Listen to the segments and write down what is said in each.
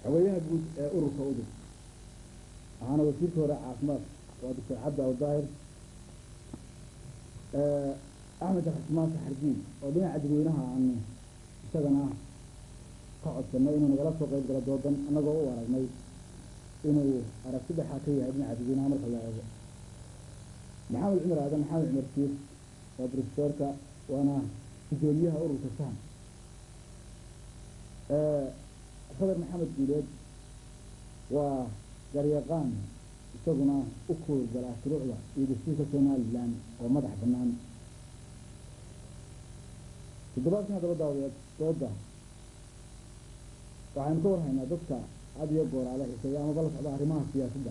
xogeyaha guud ee ururka udub waxaana wasiirka hore caafimaad waa doctor cabdi awdaahir axmed xusmaan saxardiin oo dhinaca dadweynaha aanu isagana ka codsanay inuu nagala soo qayb galo doodan annagoo u aragnay inuu aragti dhexaa ka yahay dhinaca dadweynaha marka la eego maxamed cumar aadan maxamed cumar siir waa brofesorka waana gudoomiyaha ururka sahan fadar maxamed guuleed waa garyaqaan isaguna u koorgala shuruucda iyo dastuurka somalilan oo madax bannaan toddobaadkan haddaba daawadeed dooda waxaynu ka warhaynaa dadka had iyo gooraale xiseeya amaba la socda arrimaha siyaasadda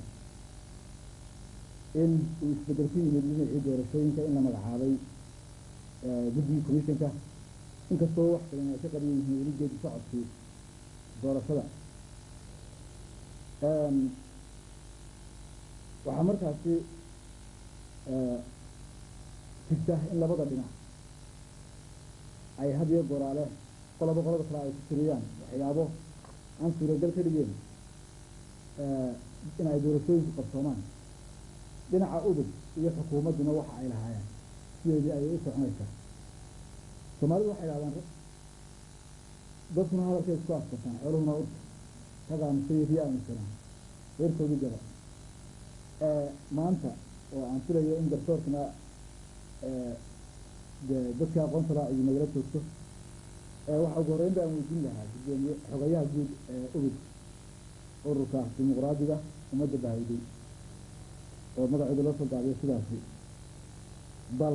in uu isbedel ku yimid dhinacii doorashooyinka in la magacaabay guddigii commissionka inkastoo wax badan ay ka qabiyan yihiin weli geedi socodkii doorashada waxaa markaasi jirta in labada dhinac ay had iyo goraale qolaba qolada kale ay ku tiriyaan waxyaabo aan suuragal ka dhigeen in ay doorashooyinku qabsoomaan dhinaca udub iyo xukuumadduna waxa ay lahaayeen sideedii ayay u soconaysaa soomaalidu waxay dhahdaan dadkuna hadalkay isku afkartaan xooluhuna urta ragaamusay rii aaminsanaa reerkoodii gaba maanta oo aan filayo in garsoorkana de dadka aqoonta laa iyo nagala joogto waxa ugu horreyn ba aan weydiin lahaa gudoomiye xogayaha guud ee ubid ururka dimuqraadiga ummadda bahayday oo magacooda loo soo gaabiyo sidaasi bal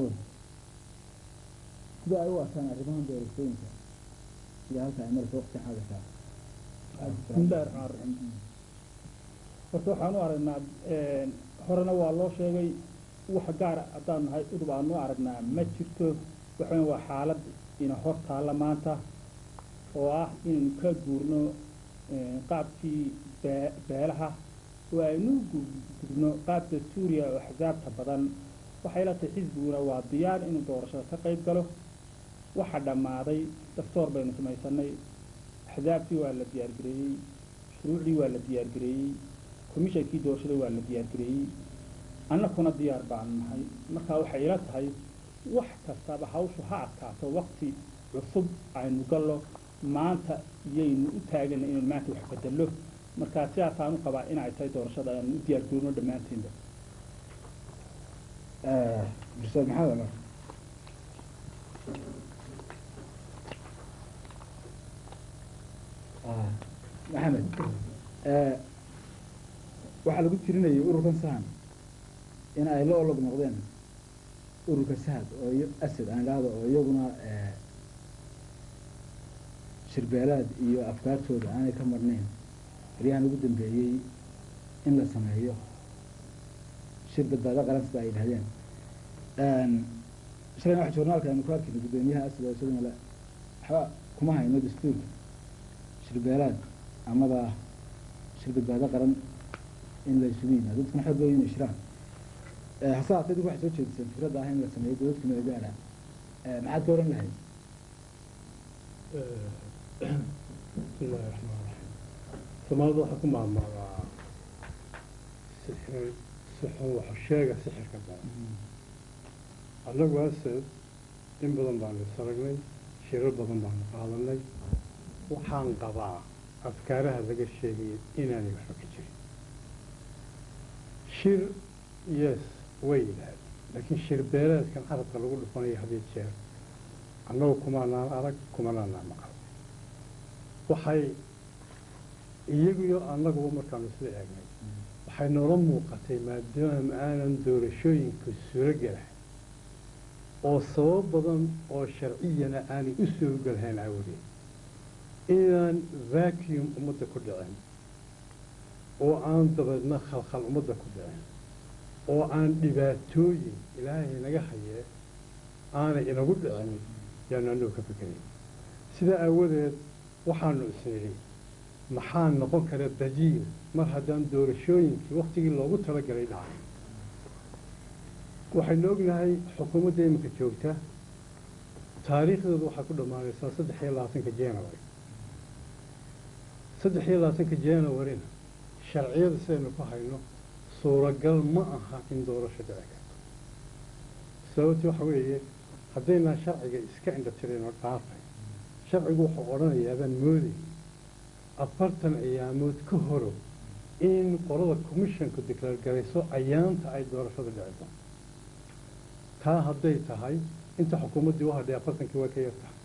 sida ay u arkaan arrimahan doorashooyinka sida halka ay maraysa waqti xaadirka bismillahi raxmaan raxiim horta waxaan u aragnaa horena waa loo sheegay wax gaar haddaan nahay udub aanu aragnaa ma jirto waxaweyn waa xaalad ina hor taalla maanta oo ah inaynu ka guurno qaabkii bee beelaha oo aynu gudubno qaabka suuriya oo axsaabta badan waxay la tahay xisbiguna waa diyaar inuu doorashada ka qayb galo waxa dhammaaday dastoor baynu samaysanay axsaabtii waa la diyaargareeyey shuruucdii waa la diyaargareeyey commishonkii doorashada waa la diyaargareeyey annakuna diyaar baanu nahay markaa waxay ila tahay wax kastaba hawshu ha adkaato wakti cusub aynu gallo maanta iyaynu u taagana inaynu maanta wax bedello markaa sidaasaan u qabaa inay tahay doorashada aanu u diyaargarowno dhammaanteynba ustaad maxamed cumar maxamed waxaa lagu tirinayay ururkan sahan in ay la olog noqdeen ururka sahad oo iyo asad aan idhaahdo oo iyaguna shirbeelaad iyo afkaartooda aanay ka marnayn baryahan ugu dambeeyey in la sameeyo shir badbaado qaran sida ay yidhahdeen shalayna waxa journaalka aynu ku arkayna guddoomiyaha asad oo isaguna le waxba kuma hayno dastuurka shirbeelaad amaba shir badbaado qaran in la isugu yimaado dadkuna xoog loo inay shiraan hase haatee dinku waxay soo jeediseen fikradda ah in la sameeyo dowladka meelgaara maxaad ka oran lahayd bismillahi raxmaan raxiim soomaalida waxaa ku maamulaa sixir sixun waxa sheega sixirka badan annagu hase in badan baanu isaragnay shirar badan baanu qaadanay waxaan qabaa afkaaraha laga sheegaya inaanay waxba ka jirin shir yes way yidhaahd laakiin shir beeleedkan carabka lagu dhufanayo hadiyo jeer annagu kumanaan arag kumanaanaa maqal waxay iyagiyo annaguba markaanu isla eegnay waxay noola muuqatay maadaama aanan doorashooyinka suuro gelahay oo sabab badan oo sharciyana aanay u soo gelahayn awgeed inaan vacuum ummadda ku dhicin oo aan dabeedna khalkhal ummadda ku dhicin oo aan dhibaatooyin ilaahay naga hayee aanay inagu dhicin yaanu annagu ka fikerayn sidaa aawadeed waxaanu isnidhi maxaa noqon kara dajiil mar haddaan doorashooyinkii waktigii loogu talagalay dhacay waxaynu ognahay xukuumadda iminka joogta taariikhdooda waxaa ku dhammaanaysaa saddex iyo labaatanka january saddex iyo labaatanka januarina sharciyada sidaynu ku hayno suuragal ma aha in doorasho dhici karto sababti waxa weeye haddaynaan sharciga iska indhatirino dhaafay sharcigu wuxuu odhanayaa baan moodayy afartan ciyaamood ka horo in qolada commissionku declaar garayso ayaanta ay doorashada dhici doonto taa hadday tahay inta xukuumaddii u hadhay afartankii waa ka yar tahay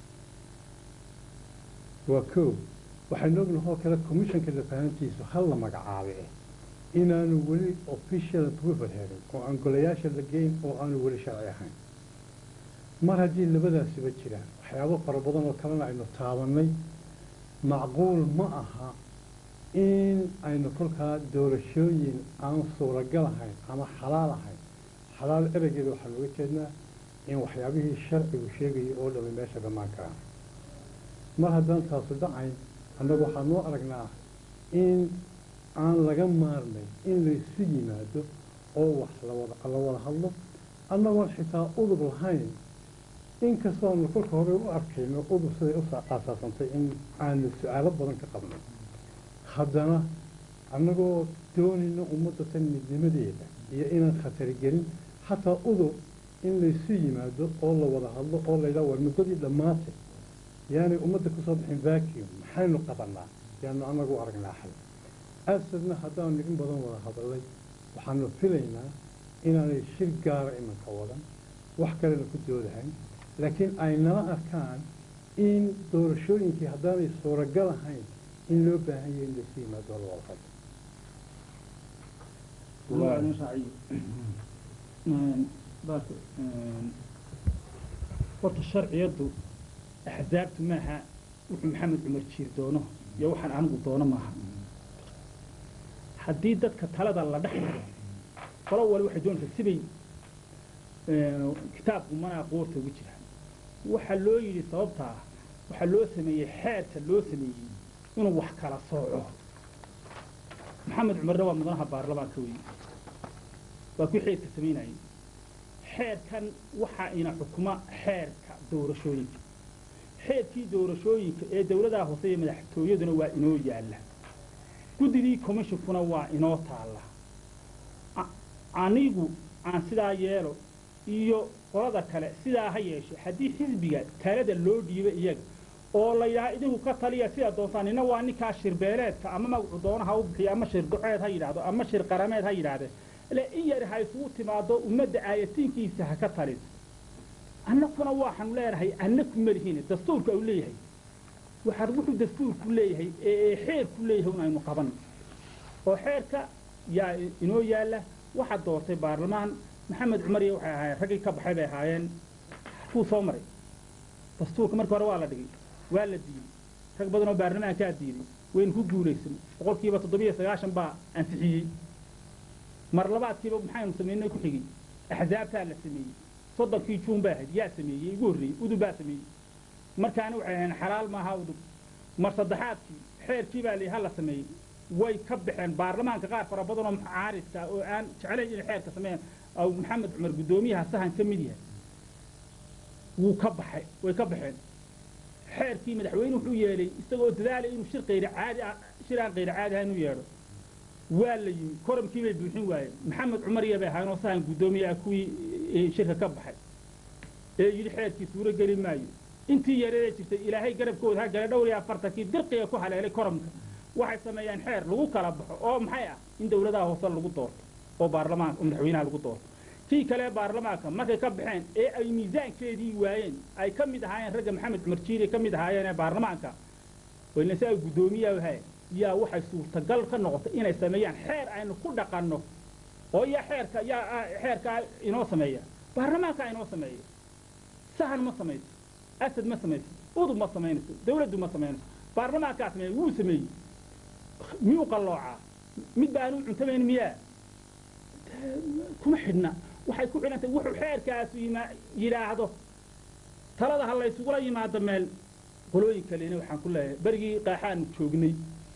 waa kow waxaynu ognahay oo kale commissionka lafahantiisu hal la magacaabe inaanu weli official approval helin oo aan golayaasha la geyn oo aanu weli sharci ahayn mar haddii labadaasiba jiraan waxyaabo fara badan oo kalena aynu taabannay macquul ma aha in aynu kolkaa doorashooyin aan suuragal ahayn ama xalaal ahayn xalaal ereygeeda waxaa looga jeednaa in waxyaabihii sharcigu sheegayay oo dhamay meesha dhammaan karaan mar haddaan taasu dhacayn annagu waxaa noo aragnaa in aan laga maarnay in laysu yimaado oo wax lawada la wada hadlo annagoon xitaa udub lahayn inkastoo aanu kolka hore u arkayno udub siday u aasaasantay in aanu su-aalo badan ka qabnay haddana annagoo doonayna ummadda tan midnimadeeda iyo inaan khatari gelin xataa udub in laysu yimaado oo la wada hadlo oo laydhaha war muddadii dhammaatay yaanay ummadda kusoo bixin vacuum maxaynu qabanaa yaanu annagu aragnaa xal asadna haddaanu in badan wada hadalay waxaanu filaynaa inaanay shir gaara imanka wadan wax kalena ku doodahayn laakiin ay nala arkaan in doorashooyinkii haddaanay suuragal ahayn in loo baahan yahay in laysu yimaado oo la wada hadlo horta sharciyaddu axzaabtu maaha wuxuu maxamed cumar jiir doono iyo waxaan anigu doono maaha haddii dadka talada la dhex maro qolo wali waxay doonaysaa sibay kitaabku manaa qoorta ugu jiraan waxaa loo yidhi sababtaa waxaa loo sameeyey xeerka loo sameeyey inuu wax kala sooco maxamed cumarna waa mudanaha baarlamaanka weeye waa kuwii xeerka samaynayay xeerkan waxaa ina xukuma xeerka doorashooyinka xeerkii doorashooyinka ee dawladaha hoose iyo madaxtooyaduna waa inoo yaalla guddigii commishonkuna waa inoo taalla anigu aan sidaa yeelo iyo qolada kale sidaa ha yeeshe haddii xisbiga talada loo dhiibo iyaga oo la yidhaha idinku ka taliya sidaa doontaan nina waa ninkaa shirbeeleedka ama magacu doona ha u bixiyo ama shir duceed ha yidhaahdo ama shir qarameed ha yidhahdee le in yar ha isugu timaado ummadda aayatiinkiisa ha ka taliso annakuna waxaanu leenahay annaku malihiin dastuurka uu leeyahay waxaa wuxuu dastuurku leeyahay ee xeerku leeyahay un aynu qaban oo xeerka yaa inoo yaalla waxaa doortay baarlamaan maxamed cumar iyo waxay ahaayeen raggii ka baxay bay ahaayeen kuu soo maray dastuurka markii hore waa la dhigay waa la diiday rag badan oo baarlamaankaa diiday waynu ku guulaysan boqolkiiba toddobiyo sagaashan baa ansixiyey mar labaadkiiba maxaynu samaynay ku xigay axzaabtaa la sameeyey soddonkii juun baa ahayd yaa sameeyey igu horreeyey udub baa sameeyey markaana waxay ahayn xalaal maaha udub mar saddexaadkii xeerkii baa layidhi ha la sameeyey way ka baxeen baarlamaanka qaar fara badan oo mucaaridka oo aan jeclayn inay xeerka sameeyaan aw maxamed cumar guddoomiyaha sahan ka mid yahay wuu ka baxay way ka baxeen xeerkii madaxweyne wuxuu yeelay isagoo dadaalay inuu shir qayri caadi ah shir aan qayri caadi ahayn u yeedho waa la yimi koramkii bay buuxin waayeen maxamed cumar iyo bay ahaayeen oo sahan guddoomiye ah kuwii shirka ka baxay ee yidhi xeerkii suuro geli maayo intii yareedee jirtay ilaahay garabkooda ha gala dhowr iyo afartankii dirqiga ku haleelay koramka waxay sameeyaan xeer lagu kala baxo oo maxay ah in dawladaha hoose lagu doorto oo baarlamaanka oo madaxweynaha lagu doorto kii kale baarlamaanka markay ka baxeen ee ay miisaankeedii waayeen ay ka mid ahaayeen ragga maxamed cumar jiiri ka mid ahaayeen ee baarlamaanka wayna si ay guddoomiyaha ahay yaa waxay suurtagal ka noqotay inay sameeyaan xeer aynu ku dhaqanno oo yaa xeerka yaa xeerka inoo sameeya baarlamaanka inoo sameeya sahan ma samayso asad ma samayso udub ma samaynayso dawladdu ma samaynayso baarlamaankaa sameeya wuu sameeyey miyuu qalloocaa mid ba aanu cuntamayn miyaa kuma xidhna waxay ku xidhantay wuxuu xeerkaasu yima yidhaahdo talada ha laysugula yimaado meel qolooyin kalena waxaan ku leeyahay berigii qaaxaanu joognay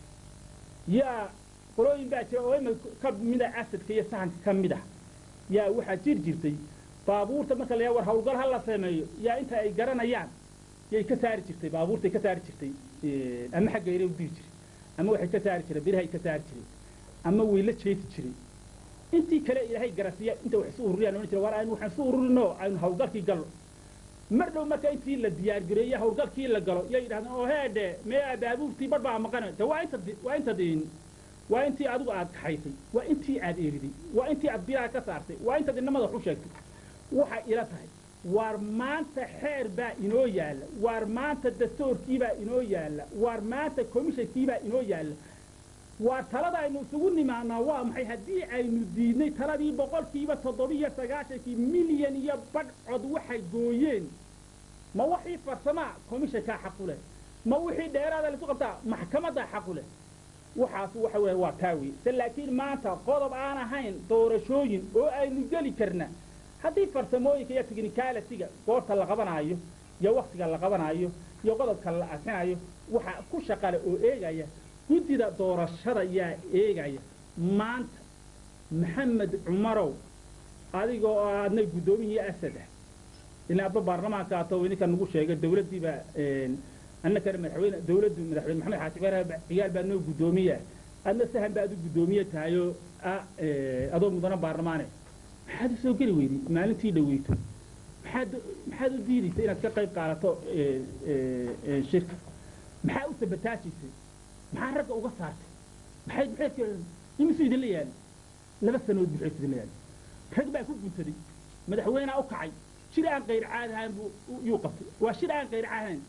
yaa qolooyin baa jira oo ima ka mida asadka iyo sahanka ka mid ah yaa waxaa jir jirtay baabuurta marka la war hawlgal ha la sameeyo yaa inta ay garanayaan yay ka saari jirtay baabuurtay ka saari jirtay ama xagga yare u diri jiray ama waxay ka saari jireen birahay ka saari jireen ama way la jeeti jireen intii kale ilaahay garasiya inta wax isu ururiyaan ohan jira war aynu waxaan isu ururino aynu hawlgalkii galno mar dhow marka intii la diyaargareeye hawlgalkii la galo yay yidhahdeen oo heedhe mee baabuurtii bar baa maqana de waa inta waa inta diin waa intii adigu aad kaxaysay waa intii aad eeriday waa intii aad biraha ka saartay waa intaad inamada wax u sheegtay waxay ila tahay waar maanta xeer baa inoo yaalla waar maanta dastoorkiibaa inoo yaalla waar maanta komishankiibaa inoo yaalla waa talada aynu isugu nimaanaa waa maxay haddii aynu diidnay taladii boqolkiiba toddobiyo sagaashankii milyan iyo badh cod waxay gooyeen ma wixii farsamaa komishankaa xaqu leh ma wixii dheeraada laisu qabtaa maxkamaddaa xaqu leh waxaas waxa weeye waa taa wey se laakiin maanta qodob aan ahayn doorashooyin oo aynu geli karna haddii farsamooyinka iyo technicalitiga goorta la qabanaayo iyo waktiga la qabanaayo iyo qodobka la asinayo waxaa ku shaqale oo eegaya guddida doorashada yaa eegaya maanta maxamed cumarow adiga oo aadna guddoomiyii asada ilaa adba baarlamaanka ato idinka nagu sheegay dawladdiibaa annakana madaxweyne dawladdu madaxweyne maxamed xaaji ibraahim ciyaal baa noo guddoomiya adna sahan baa adu guddoomiye tahayoo adoo mudana baarlamaane maxaad u soo geli weyday maalintii dhaweyto maxaad maxaad u diidaysa inaad ka qayb qaadato shirka maxaa u sabataajisay maxaa ragga uga saartay maxay maxay imisu idinla yaali laba sanood buxeed idinla yaali rag baa ku guntaday madaxweynea u kacay shir aan qayr caadi ahayn buu yuu qabtay waa shir aan qayr caadi ahayn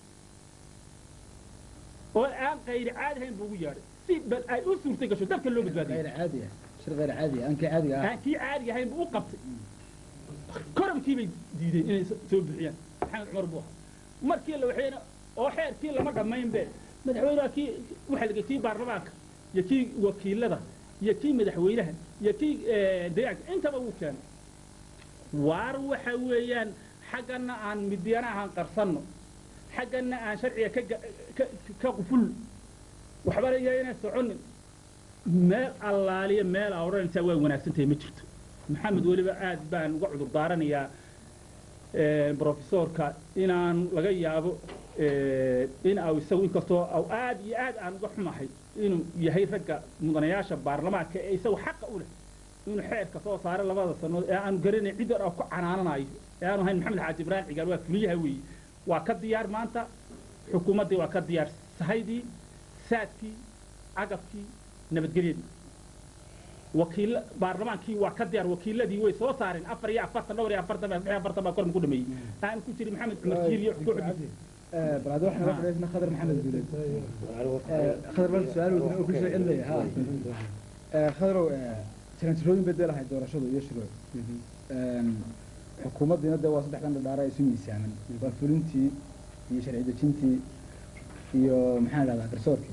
oo aan qayr caadi ahayn buu ugu yeedhay si bal ay u suurtay gasho dalka loo badbaadiyo غير عادي شر غير عادي أنك عادي آه. aan kii caadiga ahayn buu u qabtay koramkii bay diideen inay soo bixiyaan maxamed cumar buu ahaa markii la waxayna oo xeerkii lama dhammayn be madaxweynaha kii waxaa laga kii baarlamaanka iyo kii wakiilada iyo kii madaxweynaha iyo kii deegaanka intaba wuu keenay waar waxa weeyaan xaggana aan midyana ahaan qarsanno xaggana aan sharciga ka ga- ka- ka qufulno waxbana iyayna soconin meel allaaliya meel aa odhanaysaa waa wanaagsan tahay ma jirto maxamed weliba aad baan uga cudur daaranayaa brofesorka inaan laga yaabo in au isagu inkastoo au aad iyo aad aan uga xumahay inuu yahay ragga mudanayaasha baarlamaanka ee isagu xaqa u leh inuu xeerka soo saaro labada sanood ee aanu garanay cid yar oo ku canaananayo ee aanu ahayn maxamed xaaji ibraahim cigaal waa fuliyaha weeye waa ka diyaar maanta xukuumaddii waa ka diyaar sahaydii saadkii cagabkii nabadgelyadii wakiil baarlamaankii waa ka diyaar wakiiladii way soo saareen afar iyo afartan dhowr iyo afartan baa saddex iyo afartan baa korma ku dhameeyey aan ku jirin maxamed cumar jiil iyo kooxdiisa آه، بعد واحنا نعم. رحنا اسمه خضر محمد دولد آه، خضر بس سؤال ودنا كل شيء عندي ها آه، خضر ترانسفيرين بدل هاي دورة شغل يشرو xukuumaddina dee waa saddex dhan dhadhaara isu miisaaman waa fulintii iyo sharci dejintii iyo maxaa la dhahdaa garsoorkii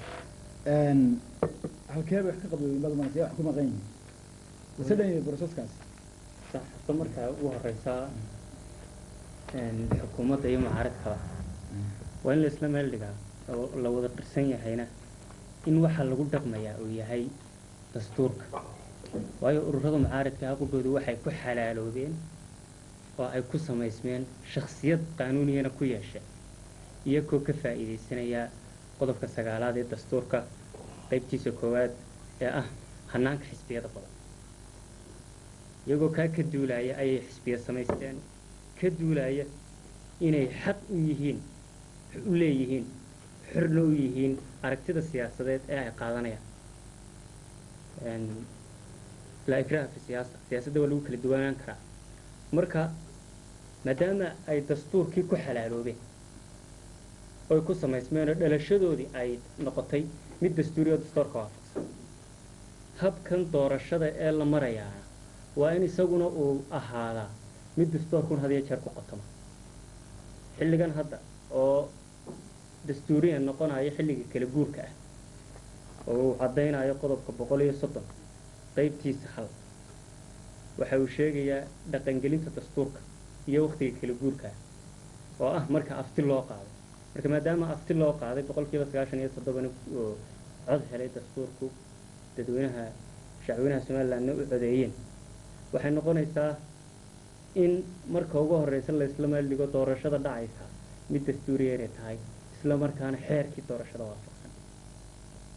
halkee bay wax ka qabdooyin bad mana see wax ku maqan yihiin ise dhan yahay broseskaas sax horta markaa ugu horeysaa een, xukuumadda iyo mucaaradkaba waa in la isla meel dhigaa oo la wada qirsan yahayna in waxa lagu dhaqmayaa uu yahay dastuurka waayo ururada mucaaradka haqugoodu waxay ku xalaaloobeen oo ay ku samaysmeen shakhsiyad qaanuuniyana ku yeesha iyagoo ka faa'iidaysanaya qodobka sagaalaad ee dastuurka qaybtiisa koowaad ee ah hanaanka xisbiyada badan iyagoo kaa ka duulaya ayay xisbiya samaysteen ka duulaya inay xaq u yihiin u leeyihiin xorna u yihiin aragtida siyaasadeed ee ay qaadanayaan Een, laa ikraha fi siyaasa siyaasadda waa lagu kala duwanaan karaa marka maadaama ay dastuurkii ku xalaaloobeen oy ku samaysmeen oo dhalashadoodii ay noqotay mid dastuuri oo dastuurka waafaqsan habkan doorashada ee la marayaa waa in isaguna uu ahaadaa mid dastuurkun had iyo jeer ku qotoma xilligan hadda oo dastuuriyan noqonayo xilliga kala guurka ah oo uu caddaynayo qodobka boqol iyo soddon qaybtiisa hal waxa uu sheegayaa dhaqangelinta dastuurka iyo wakhtiga kala guurka ah oo ah marka afti loo qaaday marka maadaama afti loo qaaday boqolkiiba sagaashan iyo toddobana oo cod helay dastuurku dadweynaha shacweynaha somalilandna u codeeyeen waxay noqonaysaa in marka ugu horeysa la isla meel dhigo doorashada dhacaysa mid dastuuriya inay tahay isla markaana xeerkii doorashada waafaqsan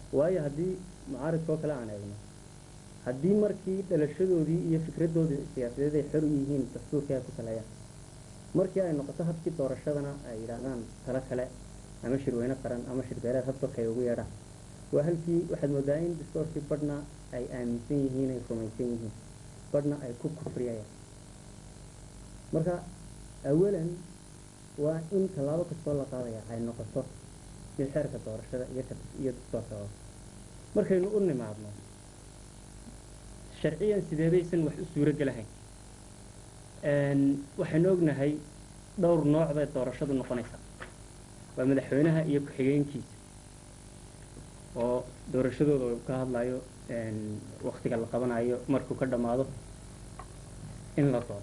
waayo haddii mucaaridka oo kale aan eegno haddii markii dhalashadoodii iyo fikradoodii siyaasadeed ay xor u yihiin dastuurkii ay ku saleeyaan markii ay noqoto habkii doorashadana ay yidhaahdaan talo kale ama shirweyne qaran ama shirbeeleed habdalka ay ugu yeedhaan waa halkii waxaad moodaa in dastuurkii badhna ay aaminsan yihiin ay rumaysan yihiin badhna ay ku kufriyayaan marka awalan waa in tallaabo kastoo la qaadaya ay noqoto mid xeerka doorashada iyo ka- iyo dastuurka oo markaynu u nimaadno sharciyan sideebaysan wax u suuro gelahayn Een, waxaynu ognahay dhowr nooc bay doorashadu noqonaysaa waa madaxweynaha iyo ku-xigeenkiisa oo doorashadooda uu ka hadlayo een, waqtiga la qabanayo markuu ka dhammaado in la doorto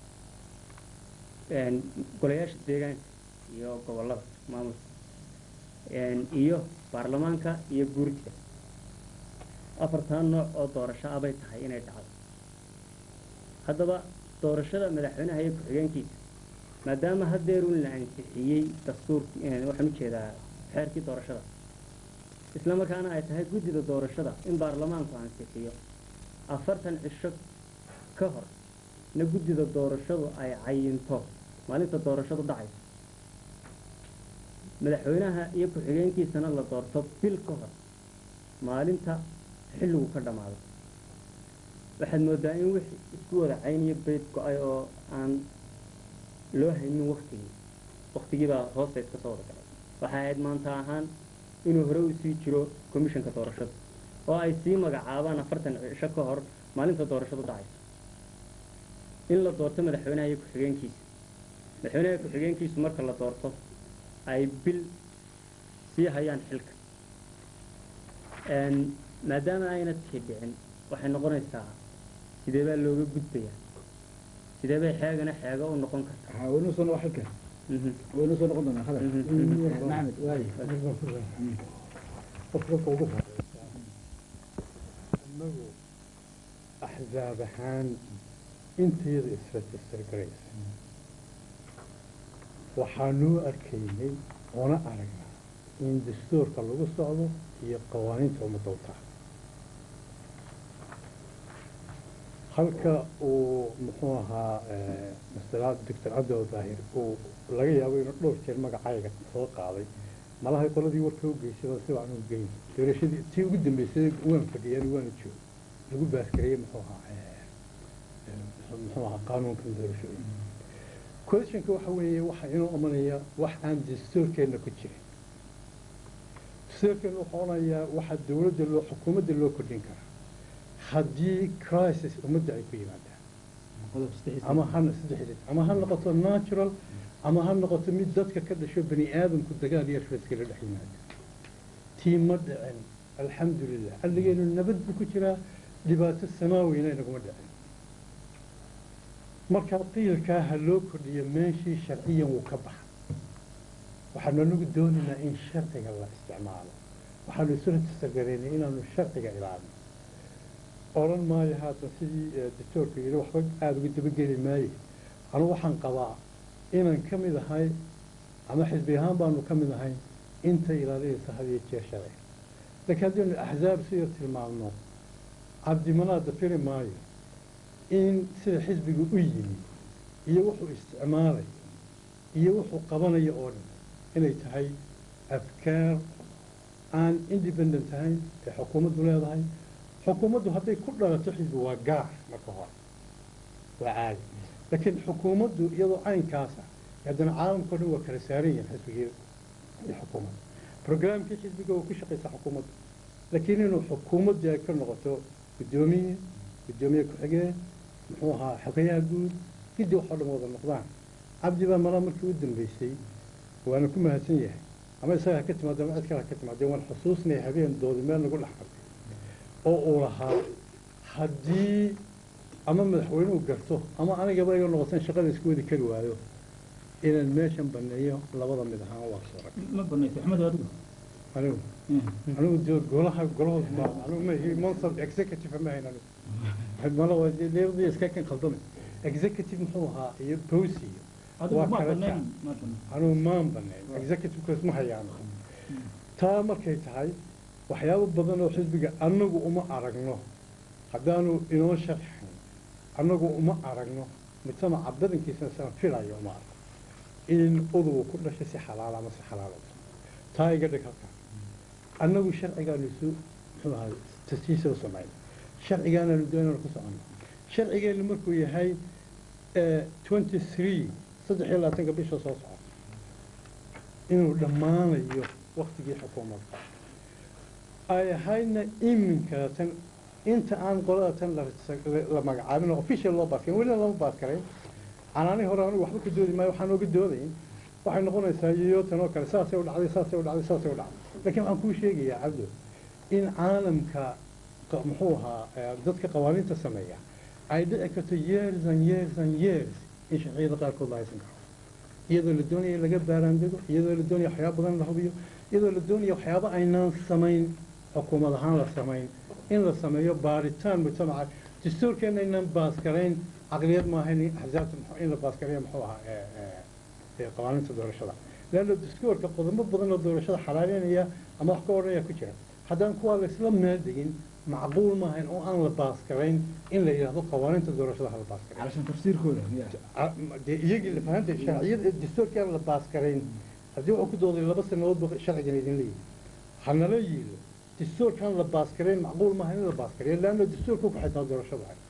Een, golayaasha deegaanka iyo gobollada maamulka Een, iyo baarlamaanka iyo guurtiga afartan nooc oo doorasho ah bay tahay inay dhacdo haddaba doorashada madaxweynaha iyo ku-xigeenkiisa maadaama haddeerun la ansixiyey dastuurki waxaan u jeedaa xeerkii doorashada isla markaana ay tahay guddida doorashada in baarlamaanku ansixiyo afartan cisho ka hor na guddida doorashadu ay cayinto maalinta doorashadu dhacayso madaxweynaha iyo ku-xigeenkiisana la doorto bil ka hor maalinta xilligu ka dhammaado waxaad moodaa in wixii isku wada cayn iyo bayd go-ay oo aan loo haynin waktigii waktigiibaa hoosta iska soo wada galay waxay ahayd maanta ahaan inuu hore u sii jiro commissionka doorashada oo ay sii magacaabaan afartan cisho ka hor maalinta doorashadu dhacayso in la doorto madaxweynaha iyo ku-xigeenkiisa madaxweynaha iyo ku-xigeenkiisu marka la doorto ay bil sii hayaan xilka Een, maadaama ayna tii dhicin waxay noqonaysaa sidee baa looga gudbayaa sidee bay xeegana xeego u noqon kartaa waxaa waynu soo noqon xilka Mhm. waynu soo noqon doonaa khadar Mhm. maxamed waaye qofka ugu horeysa innagu axzaab ahaan intayada isregister garaysa waxaanuu arkaynay oona aragnaa in dastuurka lagu socdo iyo qawaaniinta ummadda u tahay halka uu muxuu ahaa masalaad doctor cabdil daahir uu laga yaabo inuu dhowr jeer magacayga soo qaaday malahay qoladii warka u geysay si waan u geyn doorashadii tii ugu dambeysay waan fadhiyaan waana joog lagu baaskarayey muxuu ahaa eh, eh, muxuu ahaa qaanuunkan doorashooyin questionka waxa weeye waxa inuu imanaya wax aan dastuurkeenna ku jirin dastuurkeenna wuxuu onayaa waxa dowladda loo xukuumadda loo kordhin karaa haddii crisis ummadda ay ku yimaadaan qodob saddex ama ha saddex ama ha noqoto natural ama ha noqoto mid dadka ka dhasho bani aadamku dagaal iyo raiskala dhex yimaada tii ma dhicin alxamdulilah xalligeenu nabad buu ku jiraa dhibaato samaaweyna inaguma dhicin marka qiilkaa ha loo kordhiyo meeshii sharciyan wuu ka baxa waxaanu anagu doonaynaa in sharciga la isticmaalo waxaanu isula tasagaraynay inaanu sharciga ilaalino odhan maayo haatan sidii eh, doctoorka yidhi waxba aada uga dabageli maaye anu waxaan qabaa inaan ka mid ahay ama xisbi ahaan baanu ka mid ahay inta ilaalinaysa had iyo jeer sharciga laakiin haddaynu axzaab sida tilmaamno cabdimanaada firi maayo in sida xisbiga u yimi iyo wuxuu isticmaalay iyo wuxuu qabanayo oo dhan inay tahay afkaar aan independent ahayn ee xukuumaddu leedahay xukuumaddu hadday ku dhalato xisbi waa gaar marka hore waa caadi laakiin xukuumaddu iyadoo caynkaasa haddana caalamka o dhan waa kala saaran yihiin xisbigii iyo xukuumadda programkii xisbiga waa ku shaqaysaa xukuumadda laakiin inuu xukuumaddu ay ka noqoto guddoomiye guddoomiye ku-xigeen muxuu ahaa xogayaha guud giddi wax oo dhan wada noqdaan cabdi baa malaa markii u dambeysay waana ku mahadsan yahay ama isaga ha ka timaado ama cid kale ha ka timaadee waan xusuusnaya habeen doodi meel nagu dhex qabtay oo uu lahaa haddii ama madaxweynuhu garto ama anigaba iga noqotan shaqada isku wadi kari waayo inaan meeshan baneeyo labada mid ahaan waa suurag ma banaysa axmed adigu anigu anigu dee golaha golahood ma anigu ma ihi mansab executive ma hayn anigu mala waa dee leebadii iska kan khaldamay executive muxuu ahaa iyo bowsi iyo adigu waa ma kala banayn jac ma banayn anigu maan baneyn executive-kaas ma hayaan taa markay tahay waxyaabo badan oo xisbiga annagu uma aragno haddaanu inoo sharxin annagu uma aragno mujtamaca badankiisana sana filayo uma aragno in udugu ku dhashay si xalaal ama si xalaal u taa iga dhig halkaa annagu sharcigaanu isu muxuu ahay tasjiisa u samayna sharcigaanaanu doonaynu ku soconno sharcigeennu markuu yahay twenty three saddex iyo labaatanka bisha soo socota inuu dhammaanayo waktigii xukuumadda ay ahaydna iminka tan inta aan qolada tan la la magacaabin oo official loo baaskarin welina lama baaskarayn canaani hore anigu waxba ka doodi maayo waxaan ooga doodayn waxay noqonaysaa iyo tan oo kale saasay u dhacday saasay u dhacday saasay u dhacday laakiin waxaan kuu sheegayaa cabdo in caalamka qa- muxuu ahaa eh, dadka qawaaniinta sameeya ay dhici karto years and years and years in sharciyada qaarkood la haysan karo iyadoo la doonaya in laga baaraandego iyadoo la doonaya waxyaaba badan la hubiyo iyadoo la doonaya waxyaaba aynaan samayn xukuumad ahaan la samayn in la sameeyo baaritaan mujtamaca dastuurkeena aynaan baaskarayn caqliyad maaha in axsaabta muxuu- in la baaskareeyo muxuu ahaa eh, eh, ee qawaaniinta doorashada leanna dastuurka qodobo badan oo doorashada xalaaleynaya ama wax ka odhanaya ku jira haddaan kuwaa laysla meel degin macquul maahayn oo aan la baaskarayn in la yidhaahdo qawaaniinta doorashada ha la baaskareeyo علشان تفسيركooda miya Ah, ma- dee iyagii la fahantay sharciyada dastuurkaan la baaskarayn haddii wuxuu ku dooday laba sanadood ba sharcigan idin leeyihi hanala yiilo dastuurkaan la baaskarayn macquul maaha in la baaskareeyo leanna dastuurka ku xitaa doorashada ahay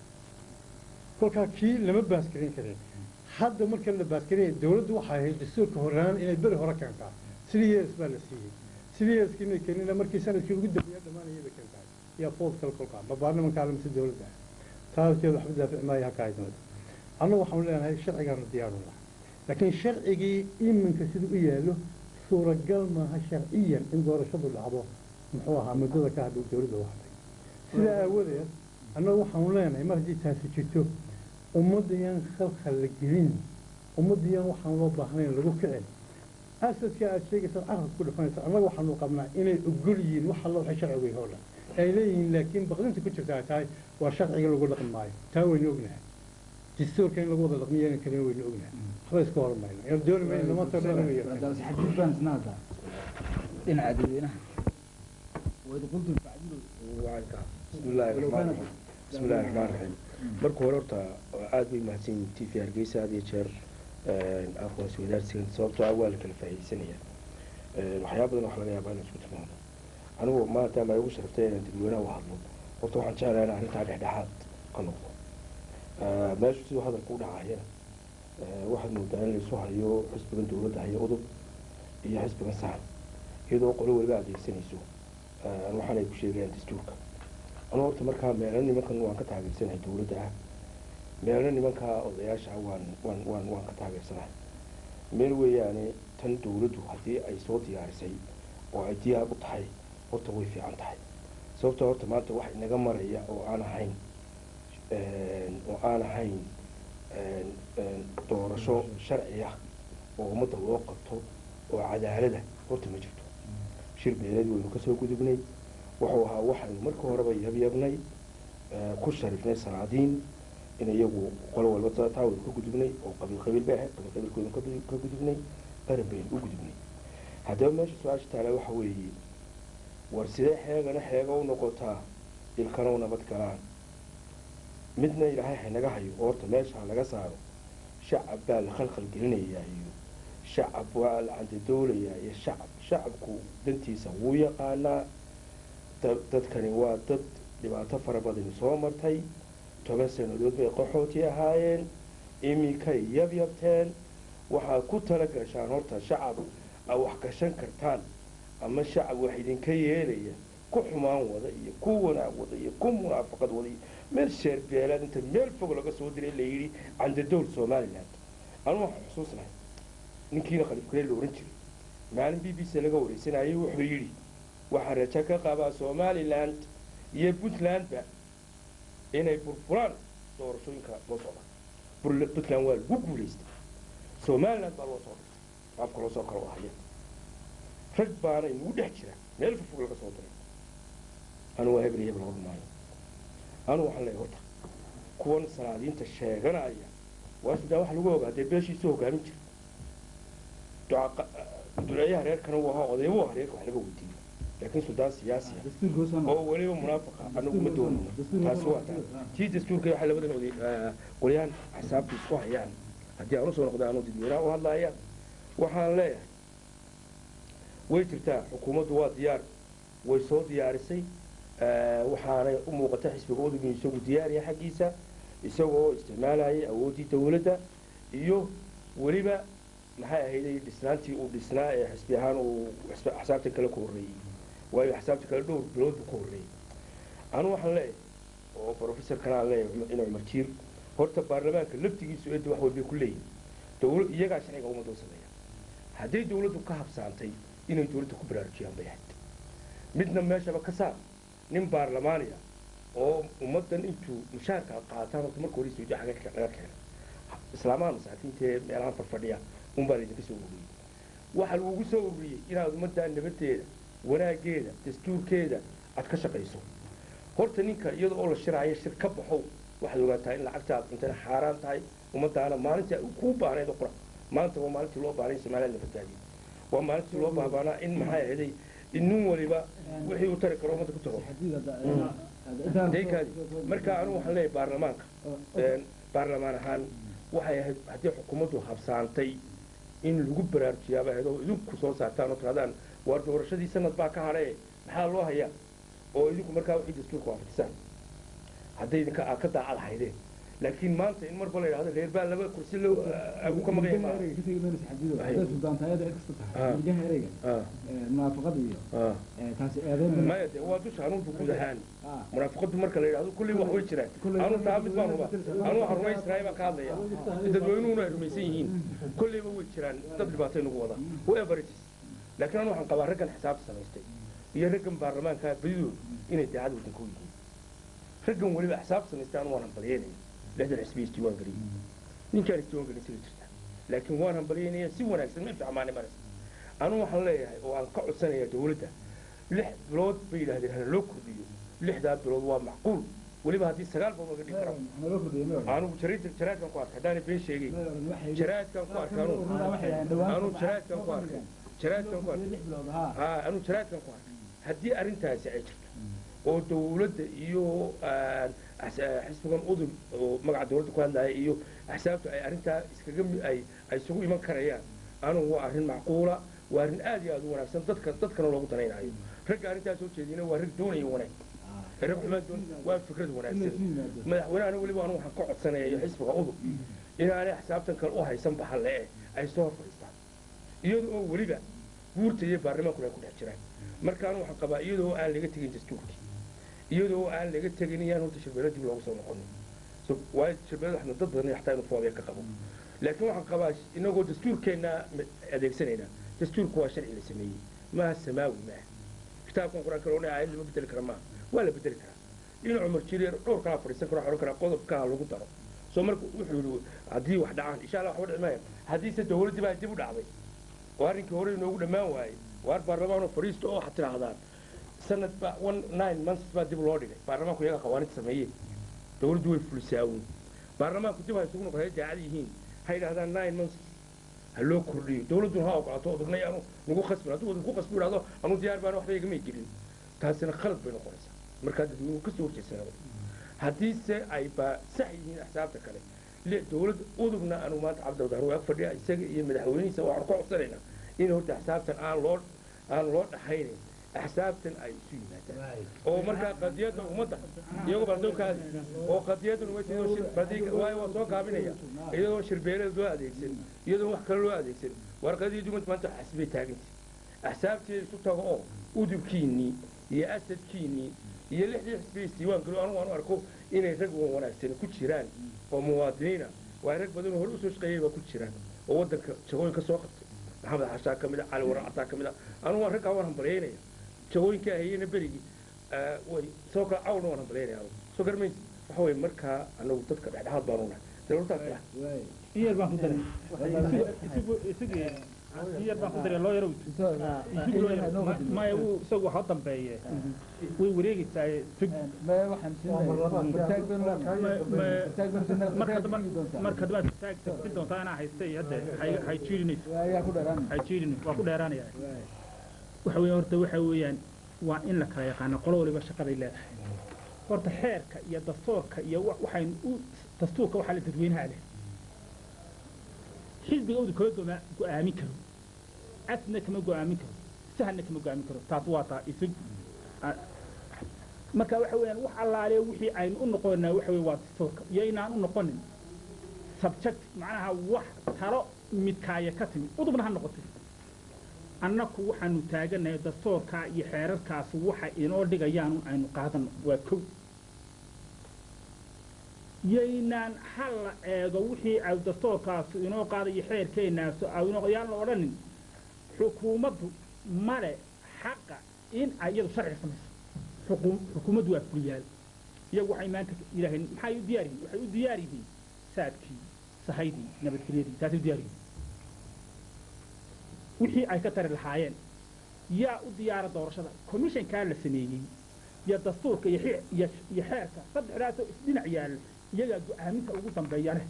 kolkaa kii lama baaskarayn karin hadda marka la baaskareeya dowladdu waxay ahayd dastuurka horaan inay beri hore keentaa three years baa la siiyey three yearskii may keenina markii sanadkii ugu dambeeya dhammaanayay bay keentaa yaa food kale kolkaa ma baarlamankaa mise dowladda taaskeeda waxba daafici maayo halkaa idinada annagu waxaanu leenahay sharcigaanu diyaaru laha laakiin sharcigii iminka siduu u yaallo suuragal maaha sharciyan in doorashadu dhacdo muxuu ahaa muddada ka hadhow dowladda u hadlay sidaa aawadeed annagu waxaanu leenahay mar haddii taasi jirto ummaddayan khalkhal la gelin ummaddayan waxaan loo baahnayn lagu kicin asadka aad sheegaysaad carab ku dhufanaysa annaga waxaanu qabnaa inay ogol yihiin wax alla waxay sharcigu yahay oo dhan ay leeyihiin laakiin baqdinta ku jirta ay tahay waa sharciga lagu dhaqmi maayo taa waynu ognahay dastuurka in lagu wada dhaqmiyo in kalena waynu ognahay waxba iska hormayno in dooni mayno maanta dhan inuu yeerto هذا حديث بان سنادا دين عدوينها وإذا قلتم فاعدلوا wacanka bismi illaahi raxmaan raxiim bismi illaahi raxmaan raxiim marka hore horta aada bay mahadsan yihin t v hargeysa had iyo jeer aqoonsi wadaarsigan sababtoo ah waa la kala faa'iidaysanaya waxyaaba badan wax laga yaabaa in isku tilmaamo anigu maadaama ay ugu sharaftay inaan dadweynaha u hadlo horta waxaan jeclahay in arrintaa dhexdhexaad ka noqdo meeshu siduu hadalka u dhacayana waxaad moodaa in laysu hayo xisbigan dowladda hayo udub iyo xisbigan sahan iyadoo qolo weliba adeegsanayso waxaan ay ku sheegayaan dastuurka anu horta markaa meelo nimankan waan ka taageersanahay dowladda ah meelo nimankaa odayaasha ah waan waan waan waan ka taageersanahay meel weeyaane tan dowladdu haddii ay soo diyaarisay oo ay diyaar u tahay horta way fiican tahay sababtoo horta maanta wax inaga maraya oo aan ahayn oo aan ahayn doorasho sharci ah oo ummadda loo qabto oo cadaalada horta ma jirto shir beeleed waynu kasoo gudubnay wuxuu ahaa waxaynu marka horeba yabyabnay ku sharifnay salaadiin in iyagu qolo walba taa waynu ka gudubnay oo qabiil qabiil bay ahayd qabiil qabiilkoodan ka- ka gudubnay qaran baynu u gudubnay haddaba meesha su-aasha taala waxa weeye war sidee xeegana xeega u noqotaa ilkana u nabad galaan midna ilaahay haynaga hayo oo horta meesha ha laga saaro shacab baa la khalkhal gelinayaa iyo shacab waa la candadoolayaa iyo shacab shacabku dantiisa wuu yaqaanaa da- dadkani waa dad dhibaato fara badani soo martay toban sannadood bay qaxooti ahaayeen iminkay yabyabteen waxaad ku tala gashaan horta shacab aa wax gashan kartaan ama shacab wax idinka yeelaya ku xumaan wada iyo ku wanaag wada iyo ku munaafaqad wada iyo meel sheerbeelaad inta meel fog laga soo diray la yidhi candadowl somaliland anu waxaan xusuusnahay ninkiina khaliif kale la ohan jiray maalin b b c laga wareysanayay wuxuu yidhi waxaa rajo ka qabaa somaliland iyo puntlandba inay burburaan doorashooyinka loo socda Bur- puntland waa lagu guulaystay somaliland baa loo soo dhigtay afka loo soo kala wahaya rag baana inagu dhex jira meel fofog laga soo diray anu waa hebel iyo hebel oran maayo anu waxaan leeyahay horta kuwan salaadiinta sheeganaya waa sidaa wax lagu ogaa dee beeshiisu hogaamin jira duca- duceeyaha reerkana uu ahaa odaybuu ahaa reerka wax laga weydiiyo laakiin suldaan siyaasi ah dastuurka hoos oo weliba munaafiqa anagu ma doonino taasi waa taa tii dastuurka waxay labadan oday qolyahan xisaabta isku hayaan haddii aan usoo noqda anuu dadweynaha u hadlaaya waxaan leeyahay way jirtaa xukuumaddu waa diyaar way soo diyaarisay waxaanay u muuqata xisbiga udugin isagu diyaariya xaggiisa isagoo isticmaalayay awooddii dawladda iyo weliba maxay ahayday dhisnaantii uu dhisnaa ee xisbi ahaan uu axsaabta kale ku horreeyey waayo axsaabta kale dhowr bilood buu ka horreeyey anu waxaan leeyahay oo professor kanaan leeyahay ina cumar jiir horta baarlamaanka laftigiisu eedda wax walbay ku leeyihin dawla iyagaa sharciga ummadda u sameeya hadday dawladdu ka habsaantay inay dawladda ku baraarujiyaan bay ahayd midna meeshaba ka saar nin baarlamaaniya oo ummaddan intuu mushaarka qaataan horta marka hore suudiya xagga laga keenay islaamaha masaakiinta ee meelahan farfadhiya unbaa laydinka soo ururiyey waxaa lagugu soo ururiyey inaad ummaddaa nabadeeda wanaaggeeda dastuurkeeda aad ka shaqayso horta ninka iyada oo la shiraayo shir ka baxow waxaad ogaataa in lacagtaad intana xaaraan tahay ummadaana maalintii kuu baahnayd oo qura maanta waa maalintii loo baahnay somaliland la badbaadiyey waa maalintii loo baabaanaa in maxay ahaday in nin waliba wixii uu tari karo ummadda ku tago daykaadi marka anigu waxaan leeyahay baarlamaanka baarlamaan ahaan waxay ahayd haddii xukuumaddu habsaantay in lagu baraarujiyaaba ahayd oo idinku soo saartaan oo tirahdaan waar doorashadii sanad baa ka hadhae maxaa loo hayaa oo idinku markaa wixii dastuurka waafajisaan hadday idinka aad ka daacad haydeen laakiin maanta in marba la yidhahdo reer baa laba kursi loo agu ka maqan yahay munaafaqada iyo Ah. taasi eedeyn maya de waa dusha anugu guud ahaan munaafaqadu marka la yidhahdo kulley wax way jiraan anu taa mid baan huba anu waxaan rumaysnahay baan ka hadlaya dadweynuhuna ay rumaysan yihiin kolleyba way jiraan dad dhibaatay nagu wada whoever it is laakiin anu waxaan qabaa raggan xisaabta samaystay iyo raggan baarlamaanka badidoodu inay daacad waddanka u yihiin raggan weliba xisaabta samaystay anu waan hambalyeynaya lixdan xisbi isdiiwaan geliyey ninkaan isdiiwaan gelin sida jirta laakiin waan hambalyeynaya si wanaagsan ma ficmaani maras anu waxaan leeyahay oo aan ka codsanaya dawladda lix bilood bay yidhahdeen hana loo kordhiyo lixdaa bilood waa macquul weliba haddii sagaal bilood laga dhigi karo anugu jaraid- jaraadkan ku arkay haddaana been sheegay jaraadkan ku arkay anugu anu jaraadkan ku arkay jaraadkan ku arkay haa anu jaraadkan ku arkay haddii arrintaasi ay jirto oo dawladda iyo ah, axs- ah, xisbigan udub oo magaca dawladda ku hadlaya iyo axsaabtu ay arrintaa iskaga mi- ay ay isugu iman karayaan anugu waa arrin macquula waa arrin aad iyo aad u wanaagsan dadka dadkana loogu danaynayo ragga arrintaas soo jeedina waa rag doonaya wanaag rag xumaan doon waa fikrad wanaagsan madaxweynahana weliba anu waxaan ka codsanaya iyo xisbiga udub inaanay axsaabtan kale u haysan bahalle eh ay soo hor fadhiistaan iyada oo weliba guurta iyo baarlamaankuna ay ku dhex jiraan marka anu waxaan qabaa iyadoo aan laga tegin dastuurkii iyadoo aan laga tegin iyaan horta shirbeelo dib loogu soo noqonin so waayo shirbeelada waxna dad badan xataa inuu foobee ka qabo laakiin waxaan qabaa inagoo dastuurkeenna adeegsanayna dastuurku waa sharci la sameeyey maaha samaawi maaha kitaabkan qur-aanka loo aayad lama bedeli kara maaha waa la bedeli karaa in cumar jiriir dhowr kalaa fadhiisan karo waxaa odhan karaa qodobkaa lagu daro soo marka wuxuu yidhi haddii wax dhacaan insha allah waxba dhici maaya haddiise dawladdii baa dib u dhacday oo arrinkii hore inoogu dhammaan waayey waar baarlamaanoo fadhiisto oo waxaad tidhaahdaan sanad ba one nine months baa dib loo dhigay baarlamaanku iyaga qawaaniinta sameeyeen dawladdu way fulisaawun baarlamaanku dib ha isugu noqon hay daacad yihiin ha yidhahdaan nine months ha loo kordhiyo dawladduna ha ogolaato odagnay anu nagu khasbin hadduu odan ku khasbi idhahdo anu diyaar baan waxba igamay gelin taasina khalad bay noqonaysaa markaa dadweynuhu ka soo horjeedsanaba haddiise ay baa sax yihiin axsaabta kale le dawladda udubna anu maanta cabdildaar waa ag fadhiya isaga iyo madaxweynihiisa waxaanu ka codsanaynaa in horta axsaabtan aan loo aan loo dhaxaynayn axsaabtan ay isu yimaadaan oo markaa qadiyadda ummadda iyagoo baldowkaadi oo qadiyaddan waayo waa soo gaabinaya iyadoo shirbeelada loo adeegsan iyadoo wax kale loo adeegsan waar qadiyaddu ummadda maanta xasbay taaganta axsaabteeda isu tago oo udubkiinnii iyo asadkiinnii iyo lixdii xisbiya isdiiwaan galo anugu aanu arko inay rag wan wanaagsan ku jiraan oo muwaadiniina waa rag badanoo hore usoo shaqeeyay baa ku jiraan oo waddanka jagooyin ka soo qabtay maxamed xashaa ka mid a cali warar cataa ka mid a anugu waan raggaa waan hambalyaynaya jagooyinka ahayena berigii way soo kala cawlna waan hambalyaynaya anugu soo garmaysa waxa weye markaa anagu dadka dhexdhexaad baanu nahay dawladdaas lah iyar baan ku daray isagu iyar baan ku daray loo yaro maya wuu isagu waxa u dambeeye way wareegaysaa fig marka dambaad taag tagsin doontaa inaa haysta iyo hadde hay- hay jiirinayso hay jiirin waa ku dheeraanaya waxa weeyaan horta waxa weeyaan waa in la kala yaqaano qolo waliba shaqaday leedahay horta xeerka iyo dastuurka iyo wa- waxaynu u dastuurka waxaa la dadweynaha leh xisbiga udu kala dooma go-aamin karo casna kama go-aamin karo sahanna kama go-aamin karo taas waa taa isig a- marka waxa weeyaan wax allaale wixii aynu u noqonaa waxa weye waa dastuurka iyaynaan u noqonin subject macnaha wax talo midkaaya ka timid udubna ha noqotay annaku waxaanu taaganahay dastuurkaa iyo xeerarkaas waxa inoo dhigayaan un aynu qaadano waa kow yaynaan ha la eego wixii ay dastuurkaasu inoo qaadayo xeerkeennaasu aynoo yaan la odhanin xukuumaddu male xaqa in ay iyadu sharci samayso xukuum xukuumaddu waa fuliyaal iyagu waxay maanta yidhaaheen maxay u diyaar yihiin waxay u diyaar yihiin saadkii sahaydii nabadgelyadii taasay u diyaar yihiin wixii ay ka tari lahaayeen yaa u diyaara doorashada commissionkaa la sameeyey iyo dastuurka iyo xi- iyo iyo xeerka saddexdaasoo isdhinac yaalla iyagaa go-aaminta ugu dambeeya leh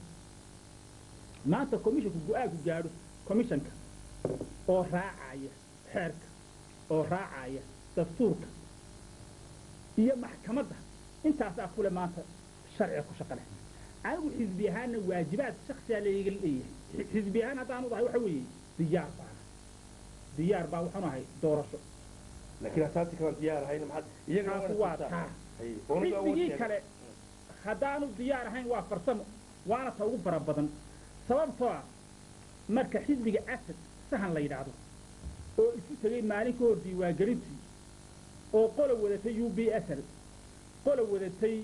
maanta commissionku go-aanku gaadho commissionka oo raacaya xeerka oo raacaya dastuurka iyo maxkamadda intaasaa kule maanta sharciga ku shaqo leh anigu xisbi ahaanna waajibaad shaksiyaa layga leeyahay Xi- xisbi ahaan haddaanu dahay waxa weeye diyaar baana diyaar baa waxaanu ahay doorasho laakiin asaasi kalaan diyaar ahayna maxaad iyaga taasi waa taa xisbigii kale haddaanu diyaar ahayn waa farsamo waana ta ugu fara badan sababtoo ah marka xisbiga asad sahan la yidhaahdo oo isu tegey maalin ka hor diiwaangelintii oo qola wadatay u b sl qola wadatay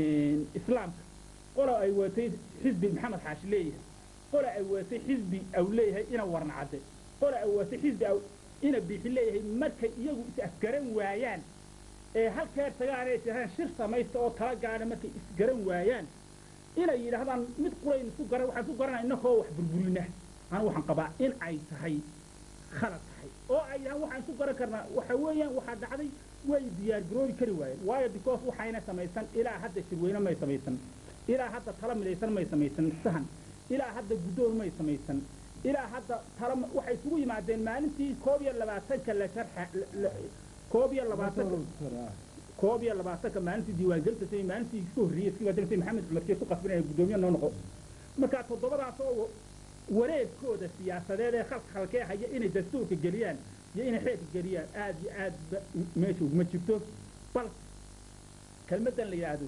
islaamka qola ay wadatay xisbi maxamed xaashi leeyahay qola ay wadatay xisbi aw leeyahay ina warna cadde qola ay wadatay xisbi aw ina biixi leeyahay markay iyagu is afgaran waayaan ee halkeer tagaanay jiraan shir samaysta oo tala gaadha markay isgaran waayaan inay yidhaahdaan mid qurayn isku garan waxaan isku garanaa innakoo wax burburina anu waxaan qabaa in ay tahay khalad tahay oo ay yidhahaan waxaan isku garan karnaa waxa weeyaan waxaa dhacday way diyaar garoobi kari waayeen waayo because waxayna samaysan ilaa hadda shirweyne may samaysan ilaa hadda tala midaysan may samaysan sahan ilaa hadda guddoon may samaysan ilaa hadda tala ma- waxay isugu yimaadeen maalintii koob iyo labaatanka la sharxa la- la- koob iyo labaatanka koob iyo labaatanka maalintii diiwaangelinta say maalintii iska horreeyey iska wadanasay maxamed cumar kee ku qasbinaya guddoomiye noo noqo marka toddobadaas oo wareegkooda siyaasadeed ee khalka khalkee haya inay dastuurka geliyaan iyo inay xeerka geliyaan aad iyo aad ba meesha uguma jirto bal kelmaddan la yidhaahdo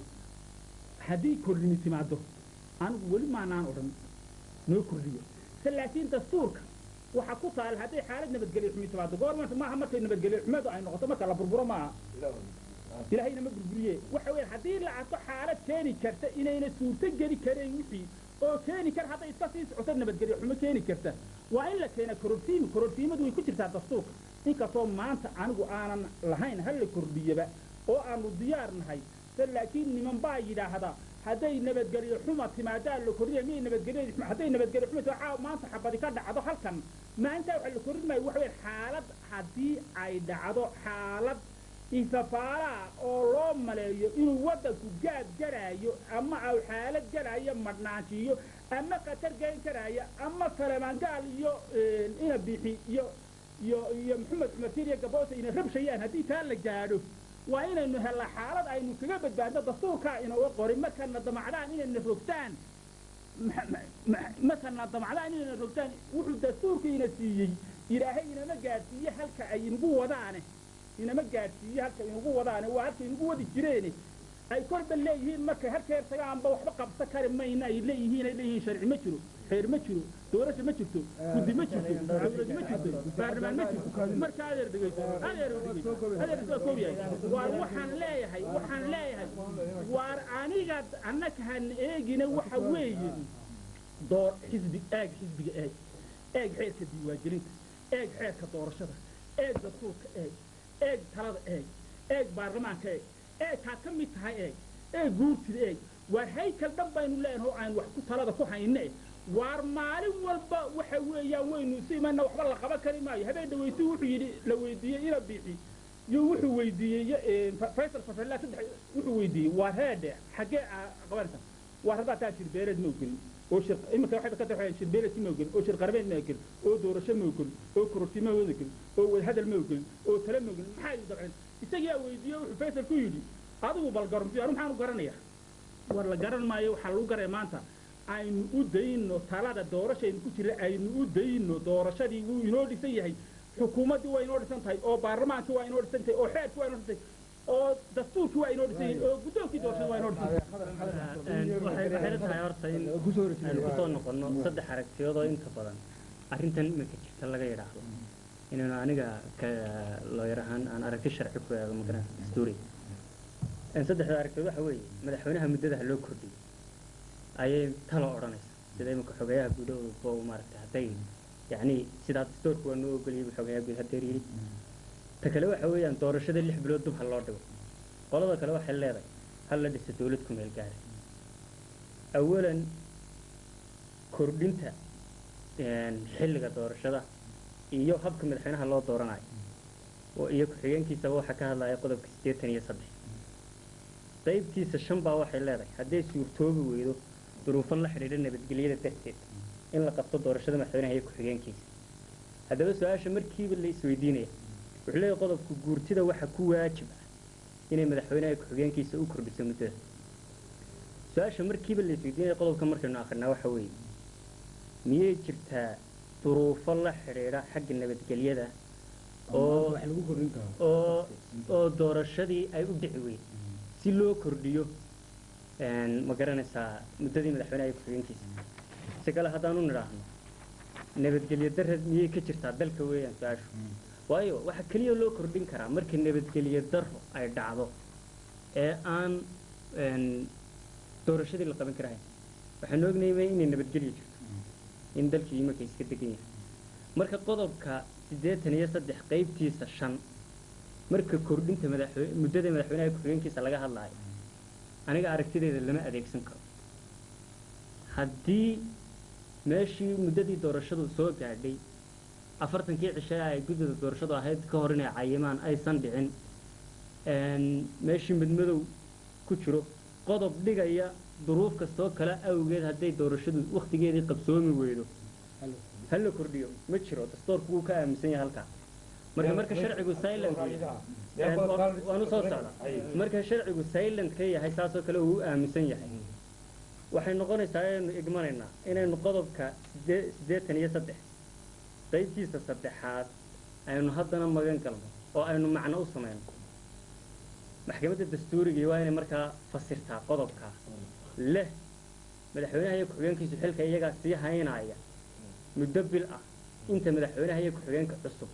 haddii kordhini timaado anigu weli maanaan odhan noo kordhiyo se laakiin dastuurka waxaa ku taal hadday xaalad nabadgelyo xumi timaado goormanta maaha markay nabadgelyo xumadu ay noqoto marka la burburo maaha ilaahayna ma burburiye waxa weeye haddii la arko xaalad keeni karta inayna suurto geli karayn wixii oo keeni kar hadday iska sii socoto nabadgelyo xumo keeni karta waa in la keena kororsiimi kororsiimadu way ku jirtaa dastuurka inkastoo maanta anigu aanan lahayn hal la kordhiyaba oo aanu diyaar nahay se laakiin niman baa yidhaahda hadday nabadgelyo xuma timaadaa la kordhiya miyay nabadgelyo hadday nabadgelyo xuma timaa caaw maanta xabadi ka dhacdo halkan maalintaa waxa la kordhin maayo waxa weeye xaalad haddii ay dhacdo xaalad ifafaalaha oo loo maleeyo inuu waddanku gaad garaayo ama au xaalad garaayo madhnaanshiyo ama khatar gayn karaayo ama salamaangaal iyo ina bixi iyo iyo iyo maxamed cumar siriya gaboose ina rabshayaan haddii taa la gaadho waa inaynu hella xaalad aynu kaga badbaadno dastuurkaa inooga qorin markana damacdaan inayna rogtaan markana damacdaan inayna rogtaan wuxuu dastuurka ina siiyey ilaahay inama gaadhsiiye halka ay inagu wadaane inama gaadhsiiye halka inagu wadaane waa halka inagu wadi jireene ay korba leeyihiin markay halkeer tagaanba waxba qabsan kari mayna ay leeyihiin ay leeyihiin sharci ma jiro xeer ma jiro doorasho ma jirto guddi ma jirto dawlad ma jirto baarlamaan ma jirto marka adeer dhegeyso adeer dhegeyso adeer waa koob yahay waar waxaan leeyahay waxaan leeyahay waar aniga annaka han eegina waxa weeye door xisbi eeg xisbiga eeg eeg xeerka diiwaangelinta eeg xeerka doorashada eeg dastuurka eeg eeg talada eeg eeg baarlamaanka eeg eeg kaa ka mid tahay eeg eeg guurtida eeg waar haykal dhan baynu leenahay oo aan wax ku talada ku hayne waar maalin walba waxa weeyaan waynu isu imanna waxba la qaban kari maayo habeen dhaweysi wuxuu yidhi la weydiiyey ina bixi iyo wuxuu weydiiyey faysal fafella saddex wuxuu weydiiyey waa reedhe xaggee aa qabanaysa waar haddaa taa shirbeereed ma ogelin oo shir iminka waxay ka tahay shirbeereed ma ogelin oo shir qarbeed ma ogelin oo doorasho ma ogelin oo kororti ma ogelin oo wadahadal ma ogelin oo tale ma ogelin maxaa idu dabcin isagaa weydiiye wuxuu faysal ku yidhi adigu bal garamti anu maxaan u garanaya war la garan maayo waxaa lagu garaya maanta aynu u dayno talada doorashaynu ku jira aynu u dayno doorashadii wuu inoo dhisan yahay xukuumaddii waa inoo dhisan tahay oo baarlamaankii waa inoo dhisan tahay oo xeerkii waa inoo dhisan tahay oo dastuurkii waa inoo dhisan yahay oo guddoonkii doorashada waa inoo dhisan yahay waxay waxay la tahay horta in aynu kusoo noqono saddex aragtiyood oo inta badan arrintan iminka jirta laga yidhaahdo inaynu aniga ka looyar ahaan aan aragti sharci ku eego magaran dastuuri saddexda aragtiyood waxa weeye madaxweynaha muddada ha loo kordhiyo ayay talo odhanaysa sida iminka xogeeyaha guudahooda oo maaragtay hadday yacni sidaa dastuurka waa noo ogoliyay buu xogeeyaha guud hadeer yidhi ta kale waxa weeyaan doorashada lix bilood dub ha loo dhigo qolada kale waxay leedahay hal la dhisa dawlad ku meel gaara awalan kordhinta xilliga doorashada iyo habka madaxweynaha loo dooranayo oo iyo ku-xigeenkiisaba waxaa ka hadlaya qodobka siddeetan iyo saddex qaybtiisa shan baa waxay leedahay hadday suurtoobi weydo duruufo la xidhiidha nabadgelyada darteed in la qabto doorashada madaxweynaha iyo ku-xigeenkiisa haddaba su-aasha markiiba la isweydiinaya wuxuu leeyahay qodobka guurtida waxa ku waajib ah inay madaxweynaha ku-xigeenkiisa u kordhiso muddada su-aasha markiiba la isweydiinaya qodobka markaynu akrinaa waxa weeye miyay jirtaa duruufo la xidhiidha xagga nabadgelyada oo oo oo doorashadii ay u dhici weyd si loo kordhiyo ma garanaysaa muddadii madaxweynaha iyo ku-xigeenkiisa si kale haddaanu nidhaahno nabadgelyo darra miyay ka jirtaa dalka weeyaan su-aashu waayo waxaa keliya loo kordhin karaa marka nabadgelyo darro ay dhacdo ee aan doorashadii la qaban karahayn waxaanu ognaymay inay nabadgelyo jirto in dalkii imarka iska degan yahay marka qodobka siddeetan iyo saddex qaybtiisa shan marka kordhinta madaxwe muddada madaxweynaha ku-xigeenkiisa laga hadlaayo aniga aragtideeda lama adeegsan karo haddii meeshii muddadii doorashadu soo gaadhay afartankii cishe ay guddida doorashadu ahayd ka hor inay cayimaan aysan dhicin meeshii midmadow ku jiro qodob dhigaya duruuf kastoo kale awgeed hadday doorashadu wakhtigeedii qabsoomi weydo ha la kordhiyo ma jiro dastoorku wuu ka aaminsan yahay halkaa marka marka sharcigu silent waanu soo socda marka sharcigu silent ka yahay saasoo kale uu u aaminsan yahay waxay noqonaysaa inaynu igmanaynaa inaynu qodobka sidee siddeetan iyo saddex qaybtiisa saddexaad aynu haddana magan galno oo aynu macno u samayno maxkamadda dastuurigii waa inay markaa fasirtaa qodobkaa leh madaxweynaha iyo ku-xigeenkiisu xilka iyagaa sii haynaya muddo bil ah inta madaxweynaha iyo ku-xigeenka cusub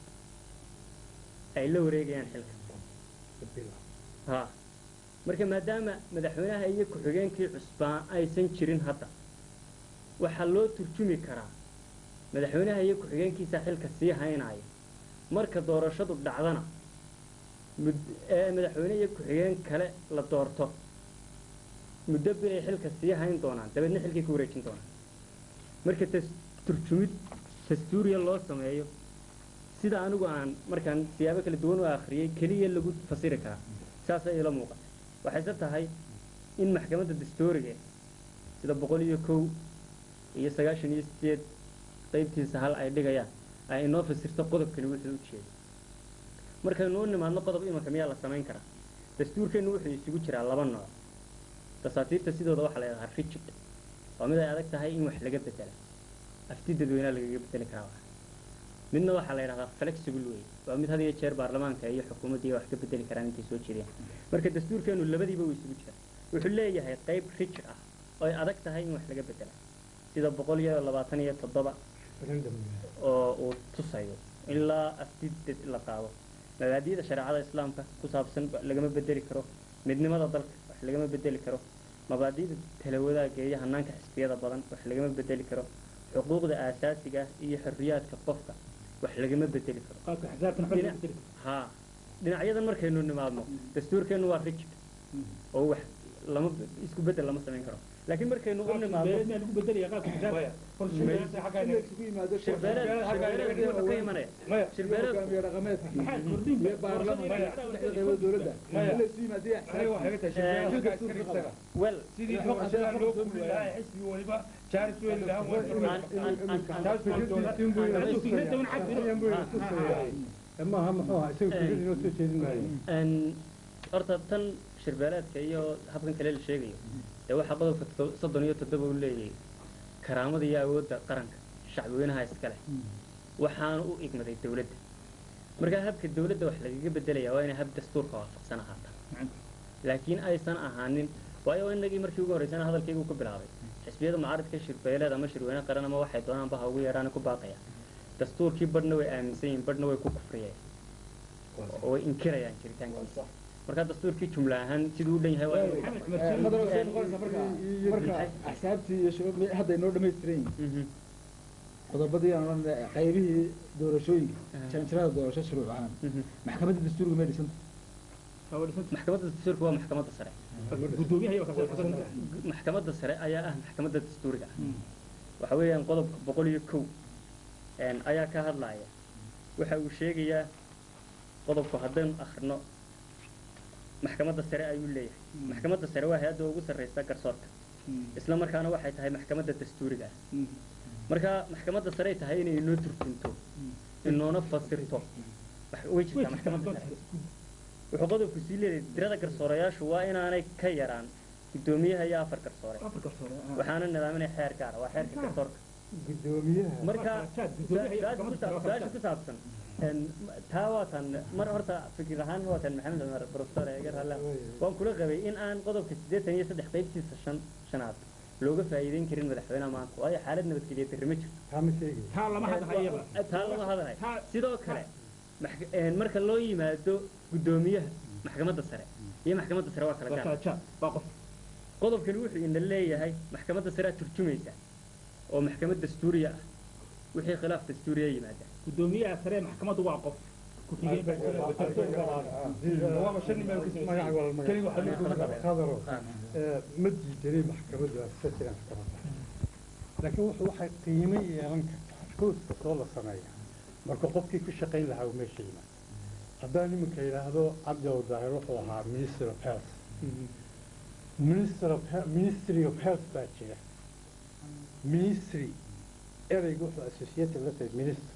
ay la wareegayaan xilka ha marka maadaama madaxweynaha iyo ku-xigeenkii cusbaa aysan jirin hadda waxaa loo turjumi karaa madaxweynaha iyo ku-xigeenkiisa xilka sii haynaya marka doorashadu dhacdana ee madaxweyne iyo ku-xigeen kale la doorto muddo bil ay xilka sii hayn doonaan dabeedna xilkay ku wareejin doonaan marka tas turjumid dastuuriya loo sameeyo sida anigu aan markaan siyaabo kala duwan u akhriyey keliya lagu fasiri karaa saasay ila muuqata waxayse tahay in maxkamadda dastuuriga sida boqol iyo kow iyo sagaashan iyo sideed qaybtiisa hal ay dhigayaan ay inoo fasirto qodobkani wuxuu u jeeday markaynu u nimaadno qodob imanka miyaa la samayn karaa dastuurkeennu wuxuu isugu jiraa laba nooc dasaatiirta sidooda waxaa la yidhahaa rigid waa mid ay adag tahay in wax laga bedela afti dadweynaa lagaga bedeli karaa wax midna waxaa la yidhahdaa flexible way waa mid had iyo jeer baarlamaanka iyo xukuumaddiiya wax ka bedeli karaan intay soo jeediyaan marka dastuurkeennu labadiiba way isugu jiraa wuxuu leeyahay qayb rigid ah oo ay adag tahay in wax laga bedela sida boqol iyo labaatan iyo toddoba oo uu tusayo ilaa afti la qaado mabaadi'da shareecada islaamka ku saabsan lagama bedeli karo midnimada dalka wax lagama bedeli karo mabaadi'da talawadaagga iyo hanaanka xisbiyada badan wax lagama bedeli karo xuquuqda aasaasiga ah iyo xorriyaadka qofka wax lagama bedeli karo qaabka xisaabtan xol lagu bedeli haa dhinacyadan markaynu nimaadno dastuurkeennu waa rigid oo wax lama isku bedel lama samayn karo laakiin markaynu u nimaadno beedna lagu bedelaya qaabka xisaabta isugu yimaado shirbeeleed shirbeeleed wuxuu ka imanaya shirbeeleed hogaamiye dhaqameedka iyo baarlamanka saddexda qaybood dowladda in la isu yimaado wel sidii doorashada loo kuli lahaa xisbi waliba jaaris weyn lahaa aan aan aan fikradda un cad maaha muxuu ahaa isaga Eh. fikrad inoo soo jeedin maayo Een, horta tan shirbeeleedka iyo habkan kale la sheegayo ee waxaa qodobka to- soddon iyo toddoba uu leeyahay karaamada iyo awoodda qaranka shacbweynaha iska leh waxaana u igmaday dawladda markaa habka dawladda wax lagaga bedelaya waa inay hab dastuurka waafaqsan ahaata laakiin aysan ahaanin waayo inagii markii ugu horreysana hadalkaygu ku bilaabay xisbiyada mucaaradka shirbeeleed ama shirweyne qaran ama waxay doonaanba ha ugu yeedhaan ku baaqaya dastuurkii badhna way aaminsan yihiin badhna way ku kufriyeen oo way inkirayaan jiritaankiisa markaa dastuurkii jumla ahaan siduu u dhan yahay waa inuu- hadal waxay noqonaysaa marka marka axsaabtii iyo shuruucdii hadda inoo dhamaystiran yihiin Mhm. qodobadii aan odhan qaybihii doorashooyinka Aha. janjarada doorasho shuruuc ahaan Mhm. maxkamadda dastuurka may dhisanta maxkamadda dastuurka waa maxkamadda sare gudoomiyaha iyo kasoo maxkamadda sare ayaa ah maxkamadda dastuuriga ah waxa weeyaan qodobka boqol iyo kow een, ayaa ka hadlaya waxa uu sheegayaa qodobku haddaynu akhrino maxkamadda sare ayuu leeyahay maxkamadda sare waa hay-adda ugu sarreysa garsoorka isla markaana waxay tahay maxkamadda dastuuriga ah marka maxkamadda sare ay tahay inay inoo turjunto inoona fasirto wax- way jirtaa maxkamadda sare wuxuu qodobku sii leeyahay tirada garsoorayaashu waa inaanay ka yaraan guddoomiyaha iyo afar garsoore waxaana nidaaminaya xeer gaara waa xeerka garsoorka guddoomiyaha marka su-aasha ku saabsan een, taa waatan mar horta fikir ahaan waatan maxamed cumar professor eegar halle waan kula qabay in aan qodobka siddeetan iyo saddex qaybtiisa shan shanaad looga faa'iideyn karin madaxweynaha maanta waayo xaalad nabadgelyo darri ma jirto taa ma sheegi taa lama hadlahayaba taa lama hadlay Taa- sidoo kale max- een, marka loo yimaado guddoomiyaha maxkamadda sare iyo maxkamadda sare waa kala gaar waa waa qof qodobkani wuxuu ina leeyahay maxkamadda sare aad turjumaysa oo maxkamad dastuuriya ah wixii khilaaf dastuuriya yimaada gudoomiyaha sare maxkamaddu waa qof ku-xigeen baa qadaro ma diidanay maxkamadda asasiga maxkamadda laakiin wuxuu waxay qiimo yeelan kartaa koos kastoo la sameeya marka qofkii ku shaqayn lahaa uu meesha yimaado haddaan iminka yidhaahdo cabdiw daahir wuxuu ahaa minister of health minister of He- ministry of health baa jira ministry ereyga wuxuu associated la tahay minister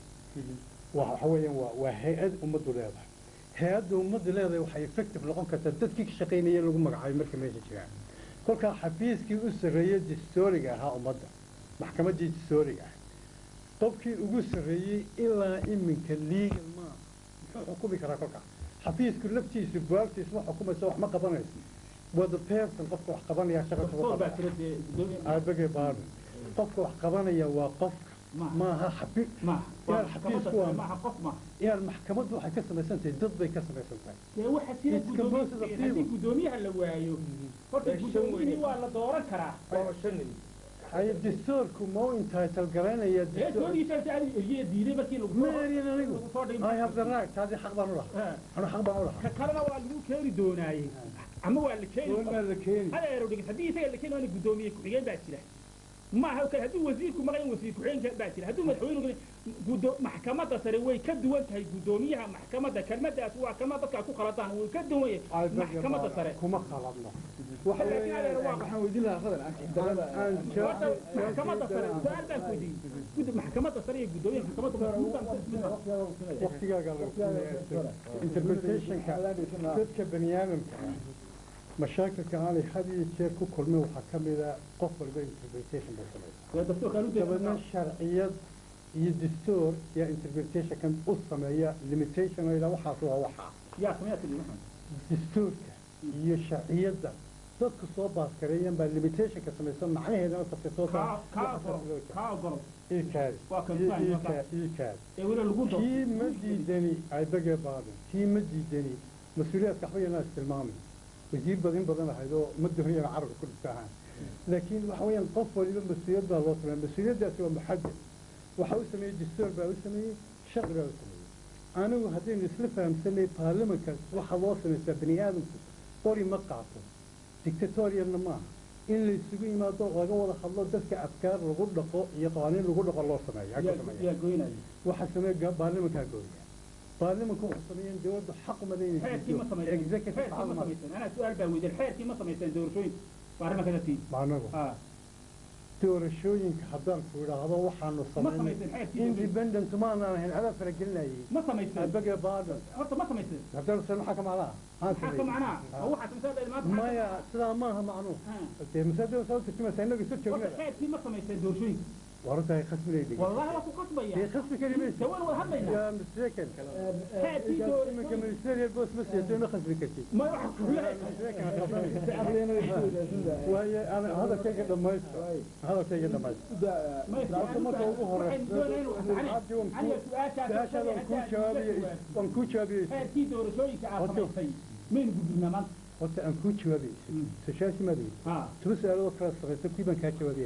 waa waxa weeyaan waa waa hay-ad ummaddu leedahay hay-adda ummaddu leedahay waxay effective noqon kartaa dadkii ka shaqaynaya lagu magacaabay marka meesha jiraan kolkaa xafiiskii u sarreeyey dastooriga ahaa ummadda maxkamaddii dastooriga ah qofkii ugu sarreeyey ilaa iminka legal ma muxuu xukumi karaa kolkaa xafiisku laftiisu buwaagtiisu ma xukumayso wax ma qabanayso waa the person qofka wax qabanaya shaqa kugu professor baa qabanaya jira dee gudoomiye I beg your pardon. qofka wax qabanaya waa qofka Maaha. maaha xafi maaha Yaar waa xafiisku maxkamadda waa- maaha qof maaha yaan maxkamaddu waxay ka samaysan tahay dad bay ka samaysan tahay dee waxa jira It's composed of gudoomiye people. haddii gudoomiyaha la waayo horta Ee, shan gudoomiyihii weyne. waa la dooran karaa waa shan nin ay dastuurku ma u entitle garanaya ee toodiisa adi eliye diiday markii lagu ma erin anigu lagu soo dhigay I have the right taasi xaq baan u lahaa Eh, anu xaq baan u lahaa ka kalena waa lagu keeni doonaaye ama waa la keeni goormaa la keeni hada eero dhigis haddii isaga la keeni waana gudoomiye ku-xigeen baa jira maaha kale hadduu wasiirku maqan wasiir ku-xigeen baa jira hadduu madaxweynuhu gudo maxkamadda sare way ka duwan tahay gudoomiyaha maxkamadda kelmadaas waa kelmad dadka ay ku qaladaan way ka duwan I yahay beg your maxkamadda pardon. sare kuma qaladno waxa laakiin adeer waa waxaan weydiin lahaa khadar aan darada aan horta maxkamadda sare su-aal baan ku weydiiyey Gud- maxkamadda sare iyo gudoomiyaha maxkamadda waqtigaaga lagu interpretationka dadka bani aadamka ah mashaakilka aanay had iyo jeer ku kulmin waxaa ka mid a qof walba interpretation bay samaysaa waa dastuurkaan u dabeedna sharciyad iyo dastuur yaa interpretationkan u sameeya limitation oo ilaa waxaas waa waxaa yaa sameeyaa tiri waxaan dastuurka iyo sharciyadda dadku soo baaskareeyaan baa limitationka samaysan macnaheedana tafsirtoo kaa kaa ogolo kaa ogolo iikaadi Waa kan fahmi, waa kan. iikaadi ee weli lagu doo kii ma diidani ay bege baadin kii ma diidani mas-uuliyaadka waxba yanaa istilmaamay wasiir badin badan ahayd oo ma doonayana carabka ku dhigta ahaan laakiin waxa weeyaan qof waliba mas-uuliyad baa loo sameeya mas-uuliyaddaasi waa muxadad waxa u sameeyey dastuur baa u sameeyey sharci baa u sameeyey anigu haddaynu isla fahamsanay baarlamankaas waxaa loo samaysaa bani aadamku qori ma qaato dictatorialna maaha in la isugu yimaado laga wada hadlo dadka afkaar lagu dhaqo iyo qawaaniin lagu dhaqo loo sameeyo ha ku sameeya yaa goynaya waxaa sameeya baarlamankaa gooya baarlamanku wuxuu sameeyeen dowladda xaq uma leeyahay xeerkii ma samayseen executive xeerkii xaq ma ma samayseen anaa su-aal baa weydiin xeerkii ma samayseen doorashooyinka baarlamaanka dartii maanagu ah doorashooyinka haddaan ku idhaahdo waxaanu ma samaynay samayseen xeerkii independent maanaan ahayn adaa faragelinayay ma samayseen abage baadan horta ma samayseen haddaan san maxaa ka macnaha maxaan maxaa ka sameeyey? macnaa oo waxaad masaada maanta maya sidaa maaha macnuhu Ha. dee masaajida soo turjumaysa innaga isu horta joognada xeerkii ma samayseen doorashooyinka warartahay khasbinay dhigay wallahi waa ku qasbaya dee khasbi kari maysa dawaan wada hadlaynaa yaa mistaken xeerkii iminka doorashooyinka ministerial boss ma siiyato ima khasbi kartid ma waxa ku leeyahay waaye ana hadalkayga dhamaysto hadalkayga dhamaysto horta marka ugu horeysa cabdi waan kuu su-aashaada waan kuu jawaabiye waan kuu jawaabiyey xeerkii doorashooyinka aad samaysay maynu gudbinaa maanta horta aan kuu jawaabiyey su-aashaasi maad weydi ha tuba su-aalood kala sarreysa kuwii baan kaa jawaabiyey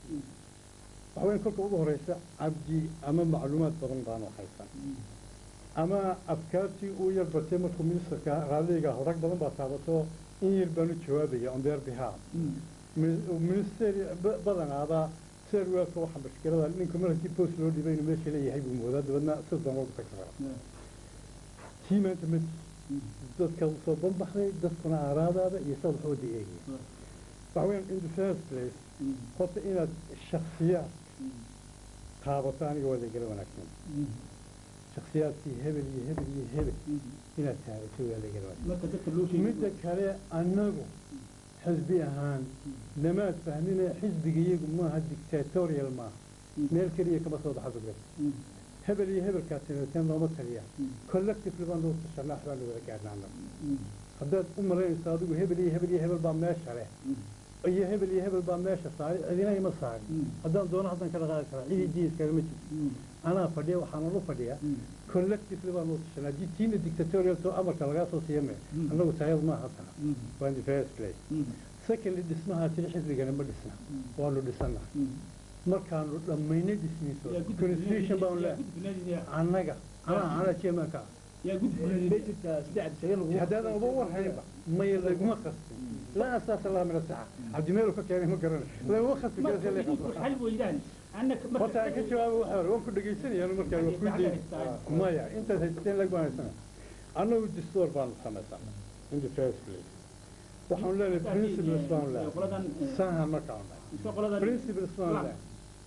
waxa weyn kolka ugu horeysa cabdi ama macluumaad badan baanu haysan ama afkaartii uu yar batay markuu ministerka raaliga rag badan baa taabato in yar baanu jawaabaya on their behalf ministeri badanaaba serwelka waxa mashkilada ninka mar haddii post loo dhibay inuu meesha leeyahay buu moodaa dabadna si doon loogu tagi kara tii maanta ma dadka usoo banbaxday dadkuna aaraadaada iyo sad wax wada eegaya waxa weyan in the first place horta inaad shaksiyaad taabato aniga waa lagala wanaagsan shaksiyaadkii hebel iyo hebel iyo hebel inaad taabato waa lagala wanaagsan marka dadka loo sheegay midda kale annagu xisbi ahaan lamaad fahmine xisbiga iyagu maaha dictatorial maaha meel keliya kama soo baxa dugre hebel iyo hebelkaa tinateen looma taliya collectively baan loo tashanaa waxbaan la wada gaarnaa annagu haddaad u malaynayso adigu hebel iyo hebel iyo hebel baa meesha leh iyo hebel iyo hebel baa meesha saaray cidina ima saarin haddaan doono haddaan ka dhaqaaqi karaa cidii diiskale ma jirto anaa fadhiya waxaana u fadhiyaa collectively baan loo tashanaa haddii tiina dictatorial to amarka lagaa soo siiya me annagu tayada maaha tana waa in the first place secondly dhismahaa tiri xisbigana ma dhisna waanu dhisannaa markaanu dhammaynay dhismiiso constitution baanu leehay annaga anaa anaa chairmanka ah yaa gudbinaa haddaadan uba warhaynba maya laguma qastin laa asaasa laha min asaxa cabdimeelu ka keenay ma garana laguma qasti marka kara idinku xal weydaan annaka horta aan ka jawaabo waxa hore waan ku dhegaysanaya anu markaa waa ku deyn maya intaas haysateen lag baan haysana annagu distoor baanu samaysanay in the first place waxaanu leenahay principles baanu leenahay qoladan sahan markaanu lehay iska qoladan principles baanu lehay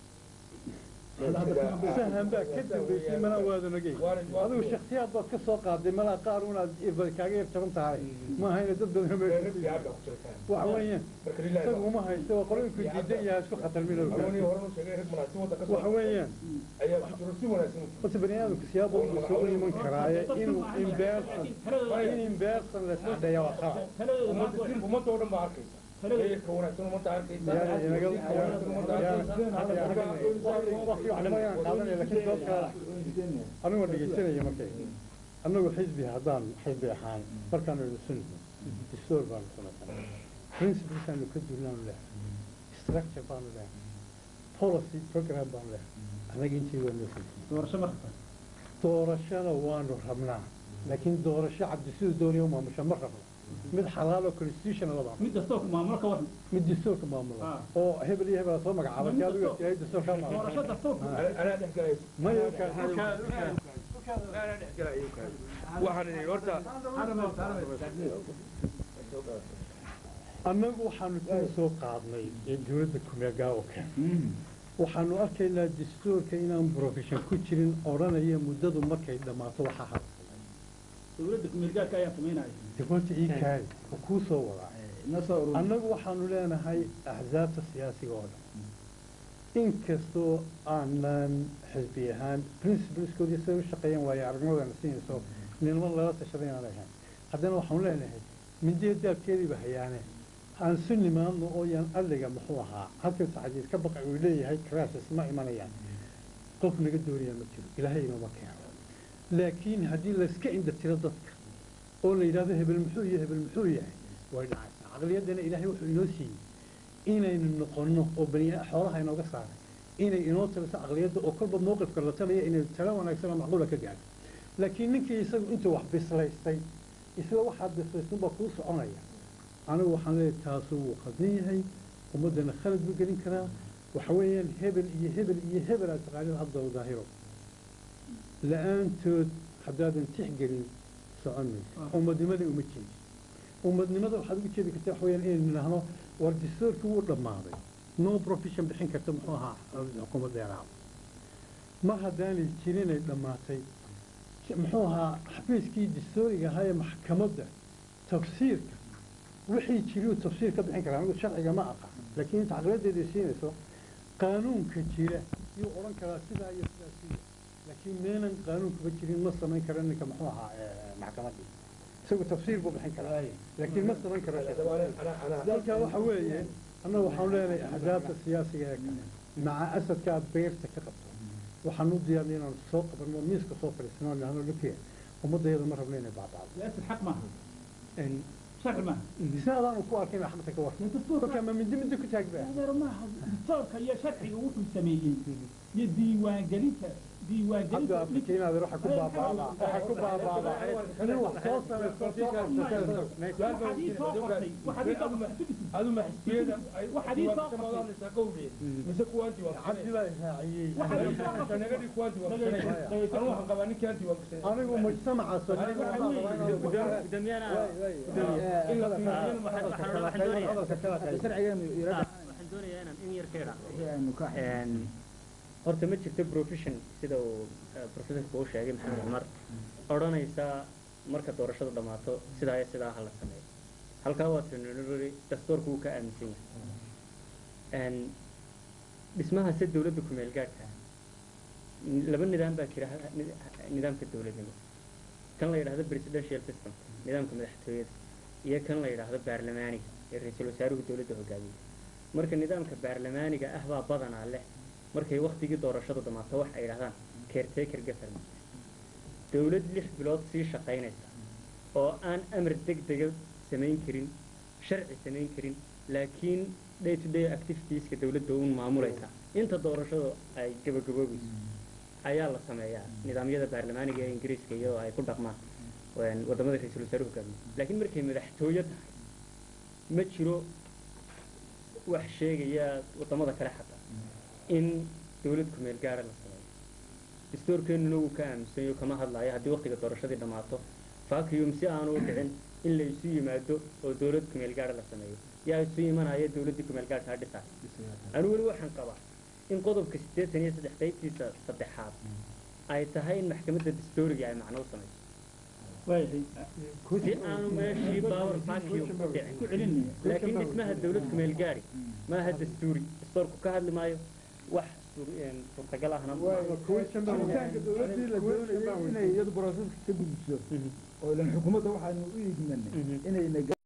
sahan baa ka dambeysay mana waadan ogey adigu shaksiyaad baad ka soo qaaday malaa qaar unaad irbad kaaga yar jaban tahay ma ahayna dad badan meesha waxa weeyaan isagu uma haysto waa qolooyinku diidan yahay isku khatarmin waxa weeyaan horta bani aadamku siyaabo uu soo u iman karaaye inuu imbeersan in imbeersan la isdheeya waa qalad taladooda maanta waa- ummadda oo dhan baa arkaysa taladooda heerka wanaagsan ummadda arkaysa yaana inaga waqti wax badan qaadanaya laakiin sababka anigoo dhegaysanaya markay annagu xisbi haddaan xisbi ahaan markaanu idinsun distoor baanu samaysanay principles aanu ka duulnaanu leehay structure baanu leehay policy program baanu leehay annaga intii waa noo fulfiyey doorasho marka doorashada waanu rabnaa laakiin doorasho cabdi siduu doonaya u maamusha ma rabno mid xalaal oo constitution la baa mid kastoo ku maamulo ka waran mid dastuurka maamula Ah. oo hebel iyo hebel soo magacaabay Mid si adigu dastuur- yahay dastuurka doorasho maamula dastuurka anaa dhex galayso maya anaa dhex galayo waxaan idhi horta annagu waxaanu tala soo qaadnay ee dowladda kumeegaa oo kale waxaanu arkaynaa dastuurka inaan profession ku jirin odhanaya muddadu markay dhammaato waxaa har dowladda kumeelgaarka ayaa samaynaya dekoorta ii kaadi oo kuu soo wadaa annagu waxaanu leenahay axsaabta siyaasiga oo dhan inkastoo aanan xisbi ahaan principleskoodii siday u shaqeeyeen waayo aragnimadana siinayso ninimo lala tashaday aan ahayn haddana waxaanu leenahay mindiya daabkeediiba hayaane aan su nimaadno oo yaan alliga muxuu ahaa halkan saxadiid ka baqay uu leeyahay crisis ma imanayaan qof naga doonaya ma jiro ilaahay inooma keeno laakiin haddii layska indhatiro dadka oo la yidhahdo hebel muxuu iyo hebel muxuu yahay way dhacaysaa caqliyaddana ilaahay wuxuu inoo siiyey inaynu noqonno oo bani xoolaha inooga saaray inay inoo taliso caqliyadda oo kolba mowqifka la talaya inay talo wanaagsan oo macquula ka gaadho laakiin ninkii isagu intuu wax bislaystay isla waxaad bislaystunbaa kuu soconaya anigu waxaan leeyahay taasu wuu qadin yahay ummaddana khalad buu gelin karaa waxa weeyaan hebel iyo hebel iyo hebel aad taqaanid hadda u daahiro la-aantood haddaadan tixgelin socon mayso ummadnimada uma jeedi ummadnimada waxaad ugu jeedi kartaa waxa weeyaan inaynu nidhaahno war dastuurkii wuu dhammaaday no profession bixin karta muxuu ahaa xukuumadda yaraaba mar haddaanay jirinay dhammaatay muxuu ahaa xafiiskii dastooriga ahaa ee maxkamadda tafsiirka wixii jiriyu tafsiir ka bixin karaa anigu sharciga ma aqaan laakiin inta caqladeeda siinayso qaanuunka jira yuu odhan karaa sidaa iyo sidaa siya laakiin meelan qaanuunkaba jirin ma samayn karo ninka muxuu ahaa maxkamaddii isagu tafsiir buu bixin karaa laakiin ma samayn karo dalkaa waxa weeye annaga waxaan leenahay ahdaafta siyaasiga ee kale maca asadka aad beerta ka qabto waxaan u diyaarnay inaan soo qabanno miiska soo fadhiisano nahno lukiya ummadayada ma rabno inay baabacdo للاسف حق معها Een, شرع معها si adaanu ku arkay inaa xaqta ka war kolkaa ma mindi mindi ku taagba هذا معها دكتورka iyo sharciga wuxuu sameeyey iyo diiwaangelinta cabdi diiwaangelinta afrikiinaad waxa ku baabaadaa waxa ku baabaadaa nin wax soo samaysto soo qabsatay waxaad ii soo qortay waxaad ii soo qortay adu ma xisbiyada ay Waxaad ii soo ka madanaysaa qowleed mise kuwaanti waa cabdi baa raaciyey waxaad ii soo qortay nagadii kuwaanti waa kusanay anu waxaan qabaa ninkaanti waa kusanay anigu mujtamaca gudoomiyana in la fiiriyo waxaan waxaan doonayaa sharcigeenu irada waxaan doonayaa inaan in yar ka idhaa wixii aynu ka Een, horta ma jirto profession sida uu eh, professorka uu sheegay maxamed cumar odhanaysa marka doorashadu dhammaato sidaa iyo sidaa ha la sameeyo halkaa waa tinururi dastuurku wuu ka aaminsan yahay Een, dhismaha se dowladda ku-meel gaadhka laba nidaam baa jira ha- nid- nidaamka dowladnimo kan la yidhaahdo presidential system nidaamka madaxtooyada iyo kan la yidhaahdo baarlamaaniga ee ra-iisul wasaaruhu dowladda hogaamiya marka nidaamka baarlamaaniga ah baa badanaa leh markay waktigii doorashadu dhammaato wax ay yidhahdaan caretaker government dowlad lix bilood sii shaqaynaysa oo aan amar deg dega samayn karin sharci samayn karin laakiin day to day activitieska dowladda uun maamulaysa inta doorashadu ay gabagaboobayso ayaa la sameeyaa nidaamyada baarlamaaniga ee ingiriiska iyadoo ay ku dhaqmaan een, waddamada ra-iisul wasaaruhu hogaamiya laakiin markay madaxtooyo tahay ma jiro wax sheegaya waddamada kale xataa in dowlad ku-meel gaara la sameeyo dastuurkeennuna wuu ka aaminsanyo kama hadlaayo haddii waktiga doorashadii dhammaato vacuum si aanu u dhicin in la isu yimaado oo dowlad ku-meel gaara la sameeyo yaa isu imanaya dowladdii ku-meel gaarka ha dhisaay anigu weli waxaan qabaa in qodobka siddeetan iyo saddex qaybtiisa saddexaad ay tahay in maxkamadda dastuuriga ay macno u samayso si aanu meeshii power vacuum u dhicin laakiin dhismaha dowlad ku-meel gaari maaha dastuuri dastuurku ka hadli maayo wax suur- een, suurtagal ahna ma aha. jiritaanka dowladdii la doonayay inay iyadu broseska ka gudbiso oo ilan xukuumadda waxaanu u iigmanay Mhm. inayna